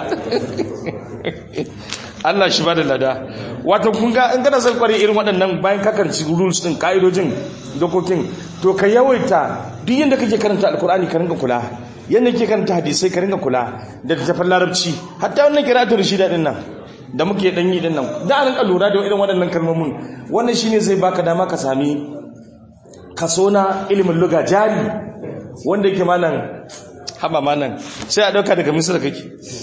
Allah shi ba da lada wato kun ga in kana son kware irin waɗannan bayan ka karanci rules din kaidojin dokokin to ka yawaita duk yanda kake karanta alkur'ani ka ringa kula yanda kake karanta hadisai ka ringa kula da tafan larabci hatta wannan qira'atu rashida din nan da muke dan yi din nan da an rinka lura da irin waɗannan kalmomin wannan shine zai baka dama ka sami kaso na ilimin lugha jari wanda yake malam haba malam sai a dauka daga misra kake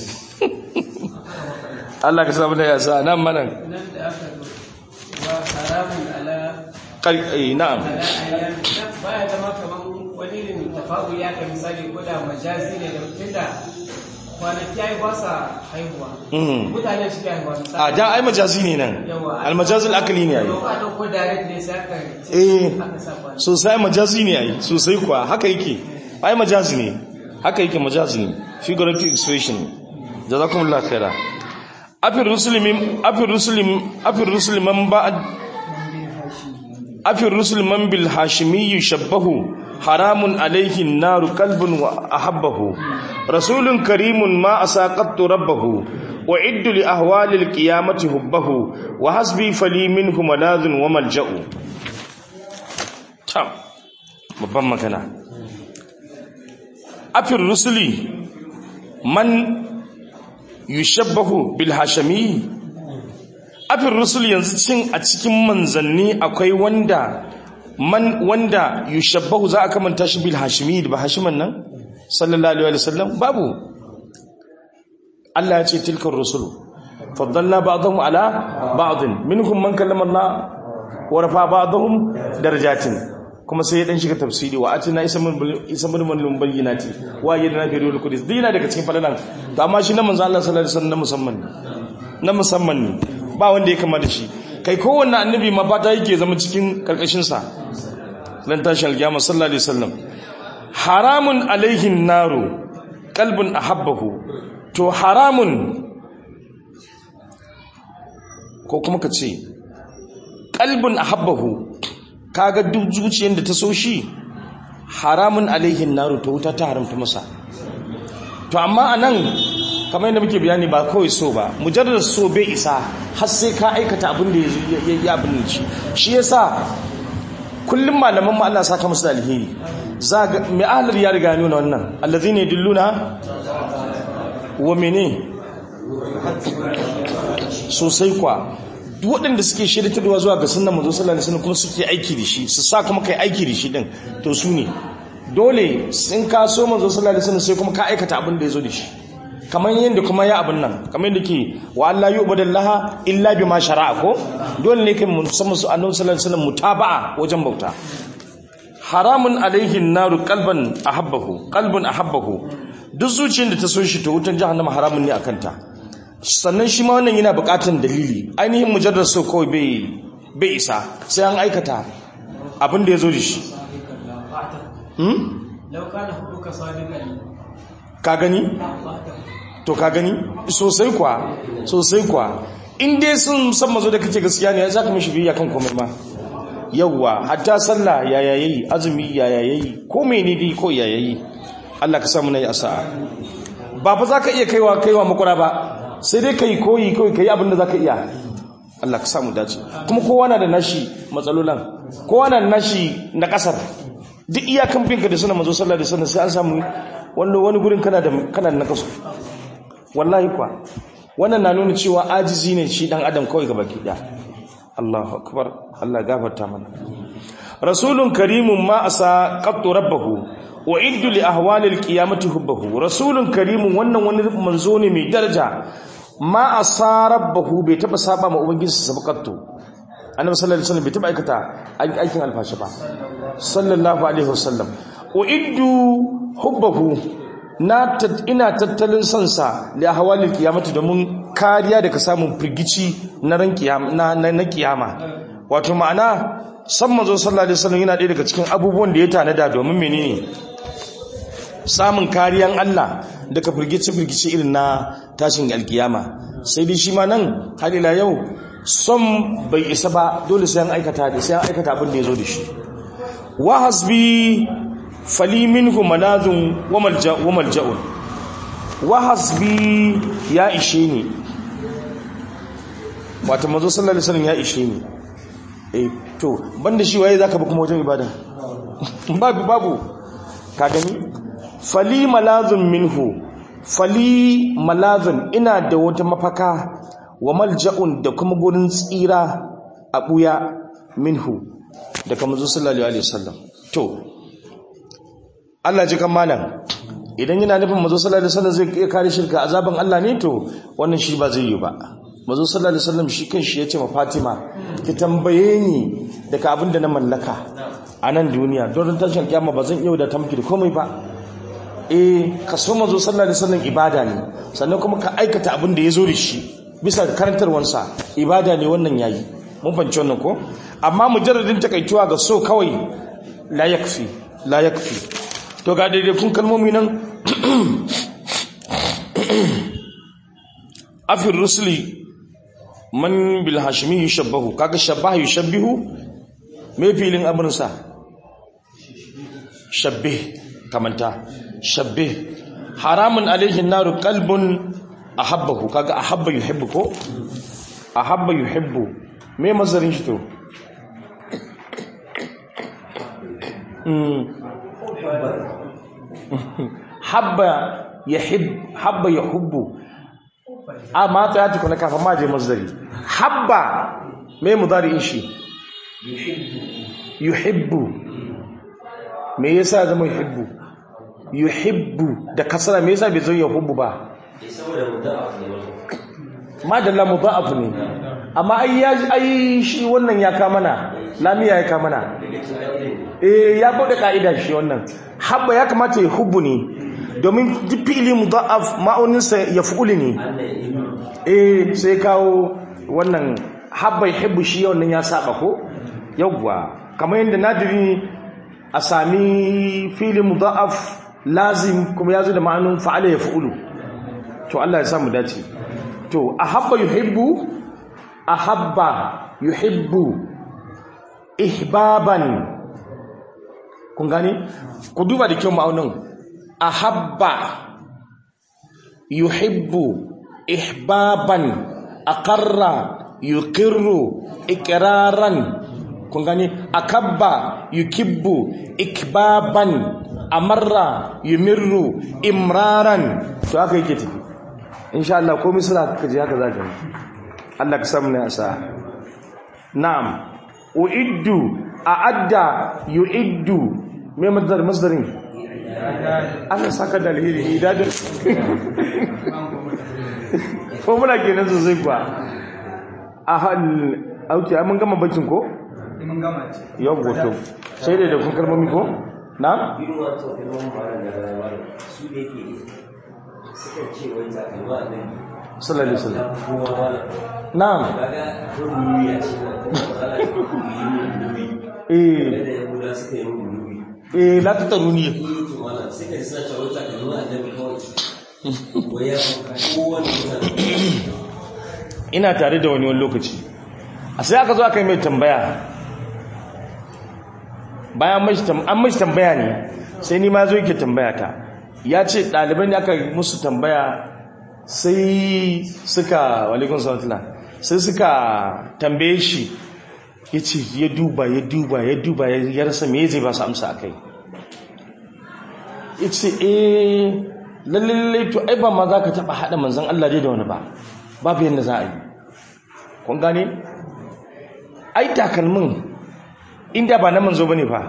Allah ka samu da yasa nan manan nan da aka zo wa haramun ala kai na'am baya zama kaman wani irin tafa'ul ya ka misali ko da majazi ne da tunda kwanaki ai ba sa haihuwa Mhm. mutane su ke haihuwa misali a da ai majazi ne nan almajazul akli ne ai ko a dauko direct ne sai aka eh aka sa kwanaki sosai majazi ne ai sosai kuwa haka yake ai majazi ne haka yake majazi ne figurative expression jazakumullahu khaira afir muslimin afir muslim afir musliman ba'd afir musliman bil hashimi yushabbahu haramun alayhi an-nar qalbun wa ahabbahu rasulun karimun ma asaqattu rabbahu wa iddu li ahwali al-qiyamati hubbahu wa hasbi fali minhu maladhun wa malja'u tam babban magana afir rusuli man yushabbahu bil hashimi afin rusul yanzu cin a cikin manzanni akwai wanda man wanda yushabbahu za a kamanta shi bil hashimi da hashiman nan sallallahu alaihi wasallam babu Allah ya ce tilkar rusul faddalna ba'dahum ala ba'din minhum man kallama Allah wa rafa ba'dahum darajatin kuma sai ya dan shiga tafsiri wa atina isa min isa min min bayyinati wa yadna fi ruhul qudus dina daga cikin falalan to amma shi na manzo Allah sallallahu alaihi wasallam na musamman ne na musamman ne ba wanda ya kama da shi kai kowanne annabi ma fata yake zama cikin karkashin sa dan tashi alkiyama sallallahu alaihi wasallam haramun alaihin naru qalbun ahabbahu to haramun ko kuma ka ce qalbun ahabbahu kaga duk zuciyar da ta so shi haramun alaihin naru ta wuta ta haramta masa to amma anan kamar yadda muke bayani ba kawai so ba mujarrar so bai isa har sai ka aikata abin da ya yi abin da shi shi yasa kullum malaman mu Allah saka musu da alheri za ga mai ahlar ya riga nuna wannan allazina yadulluna wa mene sosai kwa duk waɗanda suke shiritarwa zuwa ga sunan manzo sallallahu alaihi wasallam kuma suke aiki da shi su sa kuma kai aiki da shi din to su ne dole sun ka so manzo sallallahu alaihi wasallam sai kuma ka aikata abin da ya zo da shi kamar yadda kuma ya abin nan kamar yadda ke wa Allah yu'badallaha illa bima shara'a ko dole ne kai musamman su annabi sallallahu alaihi wasallam mutaba'a wajen bauta haramun alaihi naru qalban ahabbahu qalbun ahabbahu duk zuciyar da ta so shi to wutan jahannama haramun ne akan ta sannan shi ma wannan yana bukatan dalili ainihin mujarrar so kawai bai bai isa sai an aikata abin da ya zo da shi ka gani to ka gani sosai kwa sosai kwa in dai sun san mazo da kace gaskiya ne za ka mishi biya kan komai ma yawwa hatta sallah ya yayi azumi ya yayi ko mene dai ko ya yayi Allah ka samu nayi asa'a ba fa zaka iya kaiwa kaiwa makura ba sai dai kai koyi koyi kai abin da zaka iya Allah ka samu dace kuma kowa na da nashi matsalolan kowa na da nashi na kasar duk iyakan binka da sunan manzo sallallahu alaihi wasallam sai an samu wani wani gurin kana da kana da nakasu wallahi kwa wannan na nuna cewa ajizi ne shi dan adam kawai gaba ki da Allahu akbar Allah gafarta mana rasulun karimun ma asa qattu rabbahu wa iddu li ahwali alqiyamati hubbahu rasulun karimun wannan wani manzo ne mai daraja ma asa rabbahu bai taba saba ma ubangiji sabaqattu annabi sallallahu alaihi wasallam bai taba aikata aikin alfashi ba sallallahu alaihi wasallam wa iddu hubbahu na ina tattalin sansa da hawalin kiyamata domin kariya daga samun firgici na ran kiyama na, na, kiyama wato ma'ana san manzo sallallahu alaihi wasallam yana ɗaya daga cikin abubuwan da ya tanada domin menene samun kariyan Allah daga firgici firgici irin na tashin alkiyama sai dai shi ma nan har ila yau son bai isa ba dole sai an aikata da sai an aikata abin da ya zo da shi wa hasbi fali minhu manazun wa malja'un wa hasbi ya ishe ni wata mazo sallallahu alaihi wasallam ya ishe ni eh to banda shi waye zaka ba kuma wajen ibada babu babu ka gani fali malazun minhu fali malazun ina da wata mafaka wa malja'un da kuma gurin tsira a buya minhu daga mazo sallallahu alaihi wasallam to Allah ji kan malam idan yana nufin mazo sallallahu alaihi wasallam zai iya kare shirka azaban Allah ne to wannan shi ba zai yi ba mazo sallallahu alaihi wasallam shi kanshi yace ma Fatima ki tambaye ni daga abin da na mallaka a nan duniya don tashin kiyama ba zan iya da ta miki da komai ba eh ka so mazo sallallahu alaihi wasallam ibada ne sannan kuma ka aikata abin da ya zo da shi bisa karantarwansa ibada ne wannan yayi mun fahimci wannan ko amma mujarradin takaituwa ga so kawai la yakfi la yakfi to ga daidaikun kalmomi nan afir rusuli man bil hashimi yushabbahu kaga shabaha yushabbihu me filin abinsa shabbih kamanta shabbih haramun alaihi naru qalbun ahabbahu kaga ahabba yuhibbu ko ahabba yuhibbu me mazarin shi to habba yahib habba yahubbu a ma tsaya tukuna kafin ma je masdari habba me mudari'in shi yuhibbu me yasa zama yuhibbu yuhibbu da kasara me yasa bai zo yuhibbu ba ma da la mudaf ne amma ai ya ai shi wannan ya ka mana lamiya ya ka mana eh ya bude kaida shi wannan habba ya kamata ya hubbu ne domin duk fi'ili mudaf ma'aunin sa ya fu'uli ne eh sai kawo wannan habba yuhibbu shi wannan ya saba ko yawwa kamar yadda nadiri a sami fi'ili mudaf lazim kuma ya zo da ma'anin fa'ala ya fu'ulu to Allah ya samu dace to ahabba yuhibbu ahabba yuhibbu ihbaban kun gane ku duba da kyau ma'aunin ahabba yuhibbu ihbaban aqarra yuqirru iqraran kun gane akabba yukibbu ikbaban amarra yumirru imraran to haka yake tafi insha Allah komai suna kaje haka zaka yi Allah ka samu ne asa na'am uiddu a'adda yuiddu me masdar masdarin Allah saka da alheri idadin ko muna kenan sosai kuwa a hal auki mun gama bakin ko mun gama ce yau goto sai da kun kalmomi ko na irin wato kalmomin malam da rayuwar su da yake suka ce wai takalma annabi sallallahu alaihi wasallam ya fi kowa malam na'am kaga rubuni ya ce na matsala ta rubuni eh da ya guda suka yi rubuni eh la tataruni iya to malam sai ka sa cewa takalma annabi kawai wai ya fi kowane mutane ina tare da wani wani lokaci a sai aka zo aka yi mai tambaya bayan mashi tam- an mashi tambaya ne sai ni ma zo yake tambaya ta ya ce ɗaliban da aka yi musu tambaya sai suka walikun salatula sai suka tambaye shi ya ce ya duba ya duba ya duba ya ya rasa me zai ba su amsa a kai ya ce eh lallai to ai ba ma za ka taɓa haɗa manzan Allah dai da wani ba babu yadda za a yi kun gane ai takalmin inda ba na manzo bane fa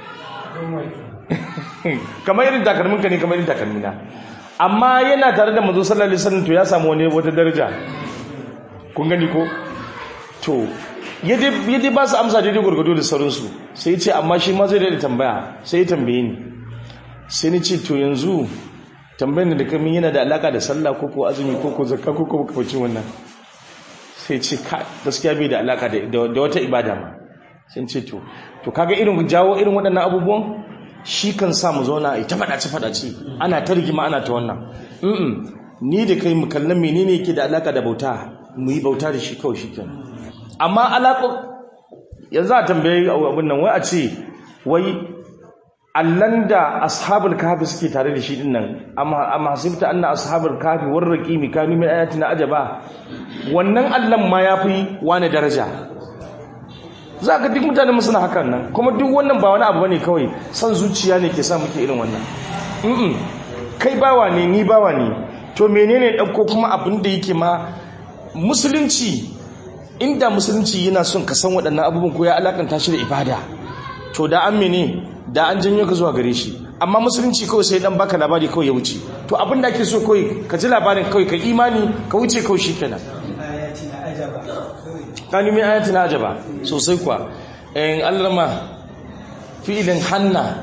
kamar irin takalmin ka ne kamar irin takalmina amma yana tare da manzo sallallahu alaihi wasallam to ya samu wani wata daraja kun gani ko to yadda yadda ba su amsa daidai gurgudu da sauransu sai ya ce amma shi ma zai da tambaya sai ya tambaye ni sai ni ce to yanzu tambayar da kamin yana da alaka da sallah ko ko azumi ko ko zakka ko ko kafacin wannan sai ce ka gaskiya bai da alaka da da wata ibada ma sai ce to to kaga irin jawo irin waɗannan abubuwan shi kan sa mu zauna a ta faɗace faɗace ana ta rigima ana ta wannan mm ni da kai mu kallon menene yake da alaka da bauta mu yi bauta da shi kawai shi kenan amma alaƙo yanzu a tambaye abin nan wai a ce wai allan da ashabul kahfi suke tare da shi din nan amma amma hasibta anna ashabul kahfi warraqimi kanu min ayatina ajaba wannan allan ma yafi wani daraja za ka duk mutane mu suna hakan nan kuma duk wannan ba wani abu bane kawai san zuciya ne ke sa muke irin wannan mm kai bawa ne ni bawa ne to menene dauko kuma abin da yake ma musulunci inda musulunci yana son ka san waɗannan abubuwan ko ya alakanta shi da ibada to da an mene da an janyo ka zuwa gare shi amma musulunci kawai sai dan baka labari kawai ya wuce to abin da ake so kawai ka ji labarin kawai ka imani ka wuce kawai shikenan ayati na ajaba kani mai ayati na ajaba sosai kuwa in allama fi'ilin hanna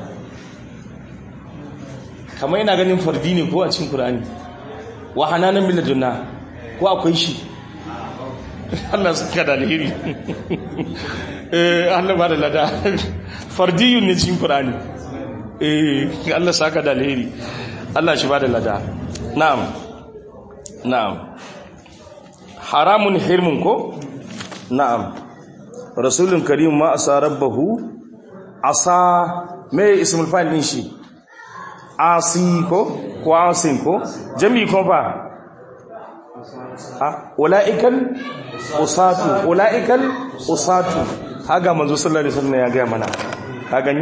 kamar yana ganin fardi ne ko a cikin qur'ani wa hananan min ladunna ko akwai shi Allah suka da alheri eh Allah ba da lada fardiyun ne cikin Qur'ani eh Allah saka da alheri Allah shi ba da lada na'am na'am haramun hirmun ko na'am rasulun karim ma asa rabbahu asa me ismul fa'il din shi asi ko ko asin ko jami ko ba ula'ikal usatu ula'ikal usatu haga manzo sallallahu alaihi wasallam ya ga mana ka gani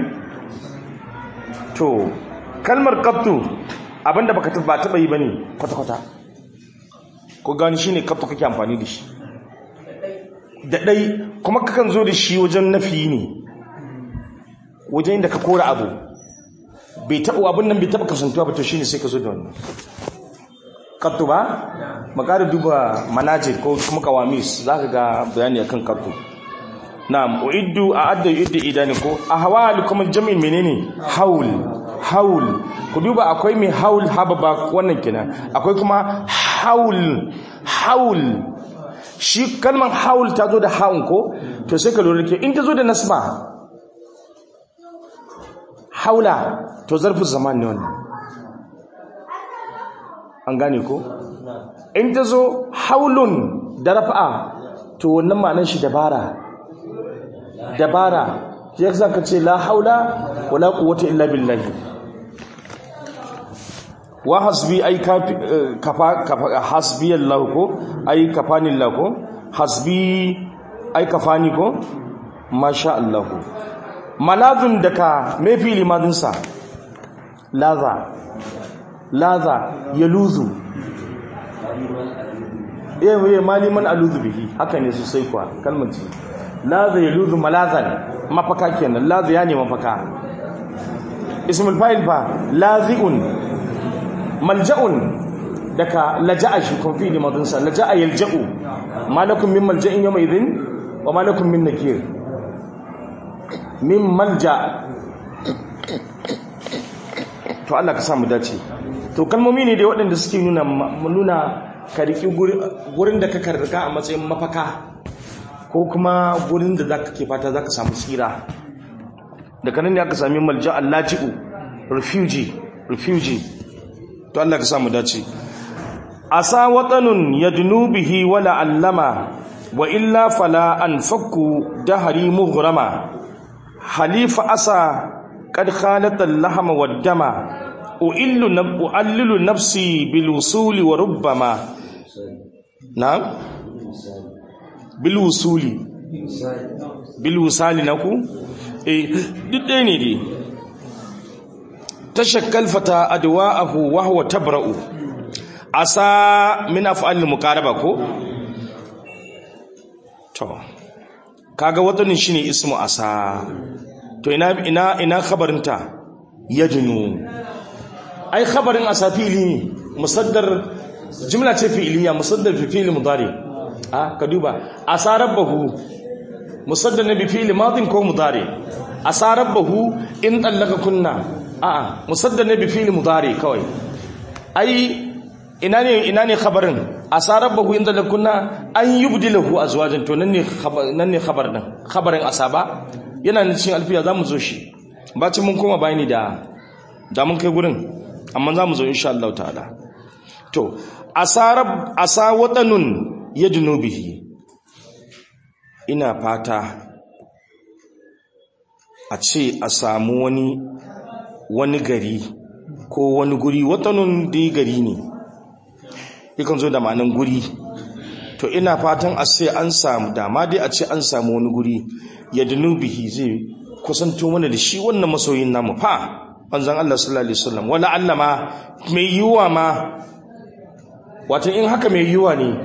to kalmar qattu abinda baka ba taba yi bane kwata kwata ko gani shine kafa kake amfani da shi da dai kuma kakan zo da shi wajen nafi ne wajen da ka kora abu bai taɓa abin nan bai taɓa kasantuwa ba to shine sai ka zo da wannan kattu ba makara duba manajir ko kuma kawamis za ka ga bayani akan kattu na'am uiddu a'adda yuiddu idani ko ahwal kuma jami'in menene haul haul ku duba akwai mai haul hababa wannan kenan akwai kuma haul haul shi kalmar haul ta zo da haun ko to sai ka lura ke in ta zo da nasba haula to zarfin zaman ne wannan an gane ko in ta zo haulun da rafa'a to wannan ma'anar shi dabara dabara ya zaka ce la haula wala quwwata illa billahi wa hasbi ay kafa kafa hasbi Allah ko ay kafani Allah ko hasbi ay kafani ko masha Allah malazun daka me fili madin sa laza laza yaluzu eh waye maliman aluzu bihi haka ne sosai kuwa kalmar ce laza yaluzu malazan mafaka kenan laza ya ne mafaka ismul fa'il fa lazi'un malja'un daga laja'a shi kun fi limadun sa laja'a yalja'u malakum min malja'in yawma idhin wa malakum min nakir min malja to Allah ka sa mu dace to kalmomi ne da waɗanda suke nuna nuna ka riki gurin da ka karrika a matsayin mafaka ko kuma gurin da zaka ke fata zaka samu tsira daga nan ne aka sami malja allaji'u refugee refugee to Allah ka samu dace asa watanun yadnu bihi wala allama wa illa fala anfaku dahri mughrama halifa asa qad khalata al-lahma wad-dama uillu uallilu nafsi bil wusuli wa rubbama na'am bil wusuli bil wusali naku eh duk ɗaya ne dai tashakkal fata adwa'ahu wa huwa tabra'u asa min af'al muqaraba ko to kaga watanin shine ismu asa to ina ina ina khabarinta yajnu ai khabarin asa fi'li ne musaddar jumla ce fi'liya musaddar fi fi'li mudari ah ka duba asa rabbahu musaddar ne bi fi'li madin ko mudari asa rabbahu in tallaka kunna a'a musaddar ne bi fi'li mudari kawai ai ina ne ina ne khabarin asarabahu inda lakunna an yubdilahu azwajan to nan ne nan ne khabar din khabarin asaba yana nan cikin alfiya zamu zo shi bacin mun koma bayani da da mun kai gurin amma zamu zo insha Allah ta'ala to asarab asa watanun yadnu bihi ina fata a ce a samu wani wani gari ko wani guri watanun dai gari ne yakan zo da ma'anin guri to ina fatan a sai an samu dama dai a ce an samu wani guri ya bihi zai kusanto mana da shi wannan masoyin namu fa manzon Allah sallallahu alaihi wasallam wala Allah ma mai yiwa ma wato in haka mai yiwa ne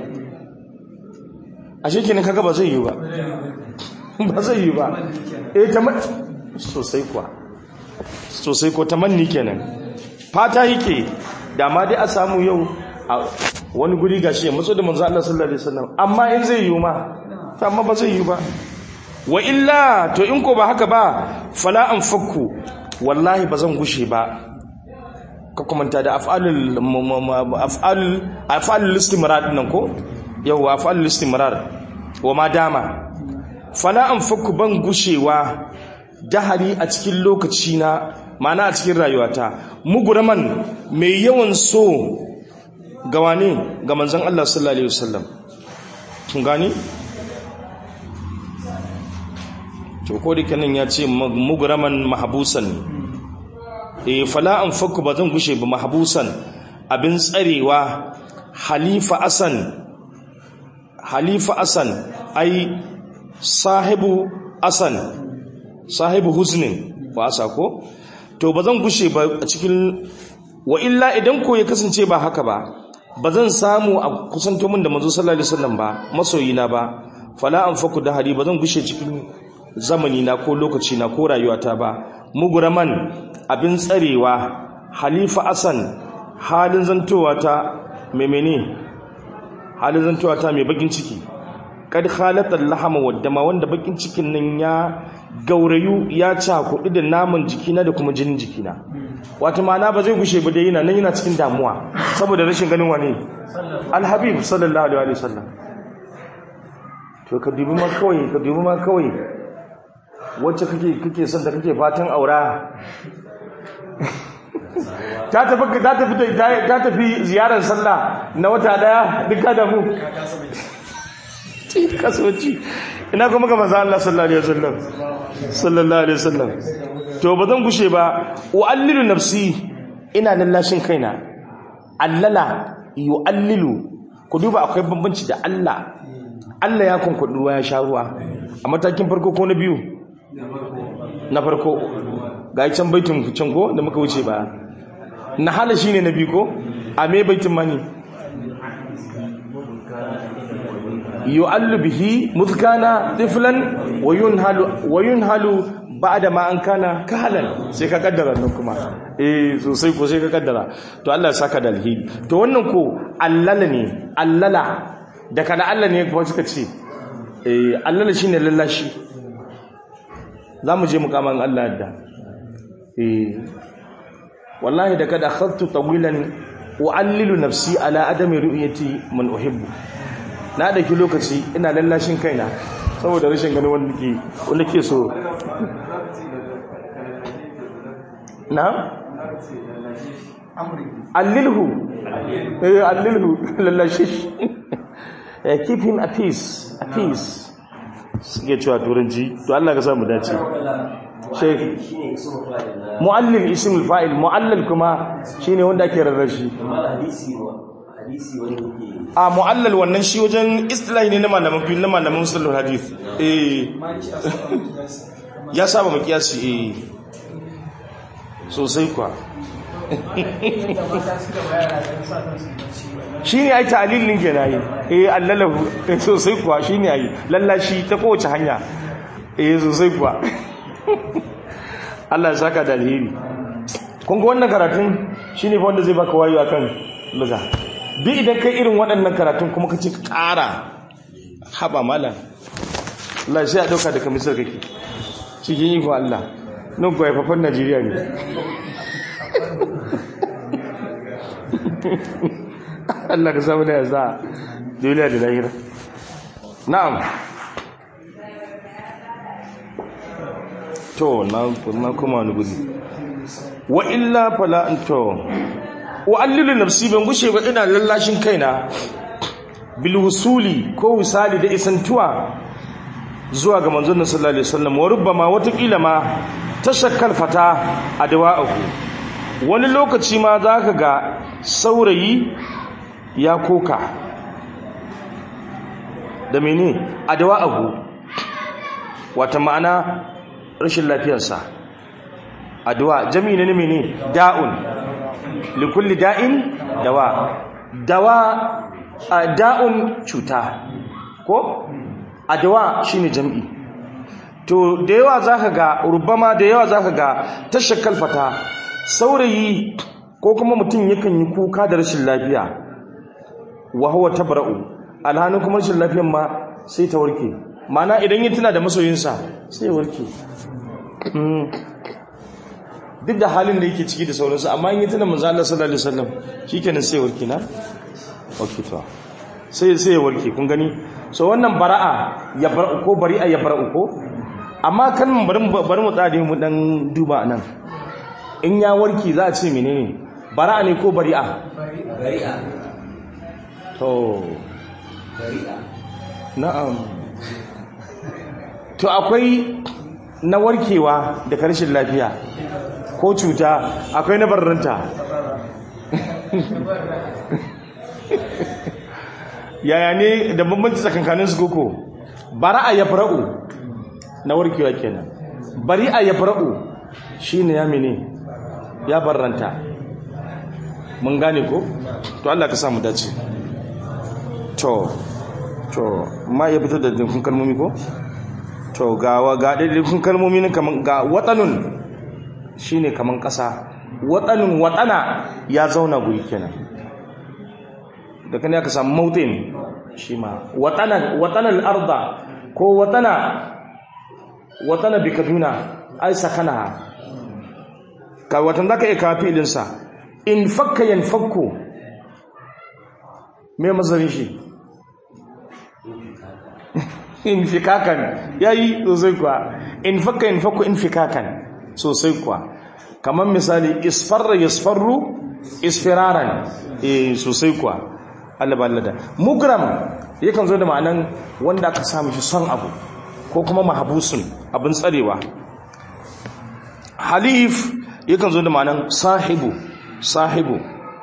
ashe kenan kaga ba zai yi ba ba zai yi ba eh ta sosai kuwa sosai ko tamanni kenan fata yake dama dai a samu yau a wani guri gashi ya matso da manzo Allah sallallahu alaihi wasallam amma in zai yi ma to amma ba zai yi ba wa illa to in ko ba haka ba fala an fakku wallahi ba zan gushe ba ka komanta da af'alul af'al af'alul istimrar nan ko yau af'alul istimrar wa ma dama fala an fakku ban gushewa dahari a cikin lokaci na ma'ana a cikin rayuwata muguraman mai yawan so ga wane ga manzon Allah sallallahu alaihi wasallam kun gani to ko da kanin ya ce muguraman mahbusan eh fala an fakku ba zan gushe ba mahbusan abin tsarewa halifa asan halifa asan ai sahibu asan sahibu husnin ba asa ko to ba zan gushe ba a cikin wa illa idan ko ya kasance ba haka ba ba zan samu a kusanto min da manzo sallallahu alaihi wasallam ba masoyina ba fala anfaku da hari ba zan gushe cikin zamani na ko lokaci na ko rayuwata ba muguraman abin tsarewa halifa asan halin zantowa ta mai mene halin zantowa ta mai bakin ciki kad khalata lahama waddama wanda bakin cikin nan ya gaurayu ya cakuɗi da naman jikina da kuma jinin jikina wata ma'ana ba zai gushe ba dai yana nan yana cikin damuwa saboda rashin ganin wani alhabib sallallahu alaihi wasallam to ka dubi ma kawai ka dubi ma kawai wacce kake kake son da kake fatan aura ta tafi ta tafi ta tafi ziyarar sallah na wata daya duka da mu kasuwanci ina kuma ga manzo Allah sallallahu alaihi wasallam sallallahu alaihi wasallam to ba zan gushe ba uallilu nafsi ina lallashin kaina allala yuallilu ku duba akwai bambanci da Allah Allah ya kunkudu ruwa ya sha ruwa a matakin farko ko na biyu na farko ga can baitin can ko da muka wuce ba na hala shine na biyu ko a me baitin mani yu'allu bihi mudkana tiflan wa yunhalu wa yunhalu ba'da ma an kana kahalan sai ka kaddara nan kuma eh sosai ko sai ka kaddara to Allah ya saka da alheri to wannan ko allala ne allala da kana Allah ne kuma suka ce eh allala shine lallashi zamu je mukaman Allah yadda eh wallahi da kada akhadtu tawilan u'allilu nafsi ala adami ru'yati man uhibbu na daki lokaci ina lallashin kaina saboda rashin ganin wanda ke wanda ke so na allilhu eh allilhu lallashish eh keep him at peace at peace suke cewa turanci to Allah ka samu dace sheikh shine ismu fa'il na muallil ismul fa'il muallal kuma shine wanda ake rarrashi amma hadisi wa hadisi wani yake a muallal wannan shi wajen istilahi ne na malaman fiqh na malaman usulul hadith eh ya saba makiyasi eh sosai kwa yadda mata suka bayar da sa kansu bacci wannan shine ai ta'lilin kenan yi eh allalahu eh, sosai kuwa shine ai lallashi ta kowace hanya eh sosai kuwa Allah ya saka da alheri kun ga wannan karatun shine fa wanda zai baka wayo akan luga duk idan kai irin waɗannan karatun kuma kace ka ƙara haba malam Allah sai a dauka da kamisar kake cikin iko Allah nan ko haifafan Najeriya ne Allah ka samu da ya za duniya da lahira na'am to na na kuma wani gudi wa illa fala anto wa allilu nafsi ban gushe ba ina lallashin kaina bil wusuli ko wisali da isantuwa zuwa ga manzon sallallahu alaihi wasallam wa rubbama watakila ma tashakkal fata adwa'ahu wani lokaci ma zaka ga saurayi ya koka da mene adwa'ahu wata ma'ana rashin lafiyarsa adwa jami'i ne mene da'un likulli da'in dawa dawa a da'un cuta ko adwa shine jami'i to da yawa zaka ga rubama da yawa zaka ga tashakkal fata saurayi ko kuma mutum yakan yi kuka da rashin lafiya wa huwa tabra'u alhanin kuma rashin lafiyan ma sai ta warke mana idan ya tuna da masoyinsa sai ya warke Mm. duk da halin da yake ciki da sauransu amma in yi tuna manzo Allah sallallahu alaihi wasallam shikenan sai ya warke na okay to sai sai ya warke kun gani so wannan bara'a ya bar ko bari'a ya bara'u ko amma kan bari mu- bari mu tsade mu dan duba nan in ya warke za a ce menene bara'a ne ko bari'a bari'a to bari'a na'am to akwai na warkewa da karshen lafiya ko cuta akwai na barranta yaya ne da bambanci tsakankanin su koko bara'a ya fara'u na warkewa kenan bari'a ya fara'u shine ya mene ya barranta mun gane ko to Allah ka samu dace to to ma ya fito da dukkan kalmomi ko to ga wa ga dukkan kalmomi ne kaman ga watanun shine kaman kasa watanun watana ya zauna guri kenan da kan ya ka samu mautin shi ma watanan watanal arda ko watana watana bi kaduna ai sakana ka watan zaka iya kawo fi'ilinsa in fakka yanfakku me mazarin shi in fikakan yayi sosai kuwa in fakka yanfakku in fikakan sosai kuwa kamar misali isfarra yasfarru isfiraran eh sosai kuwa Allah ba Allah da mugram yakan zo da ma'anan wanda aka samu shi son abu ko kuma mahabusun abin tsarewa halif yakan zo da ma'anan sahibu sahibu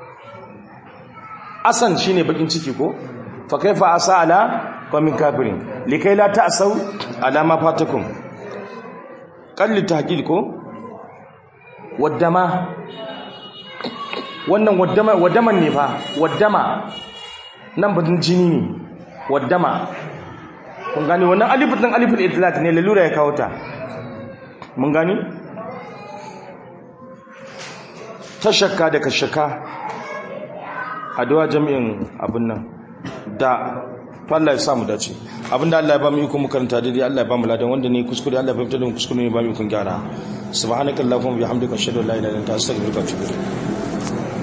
asan shine bakin ciki ko fa kaifa asa ala qaumin kafirin likai la ta'sau ala ma fatakum qalli tahqil ko waddama wannan waddama waddaman ne fa waddama nan batun jini ne waddama kun gani wannan alifin din alifin itlaq ne lalura ya kawo ta mun gani tashakka da kashaka addu'a jami'in abin nan da to Allah ya samu dace abinda Allah ya ba mu iko mu karanta daidai Allah ya ba mu ladan wanda ne kuskure Allah ya fahimta da mu kuskure ne ba mu iko gyara subhanakallahumma wa bihamdika ashhadu an la ilaha illa anta astaghfiruka wa atubu ilayk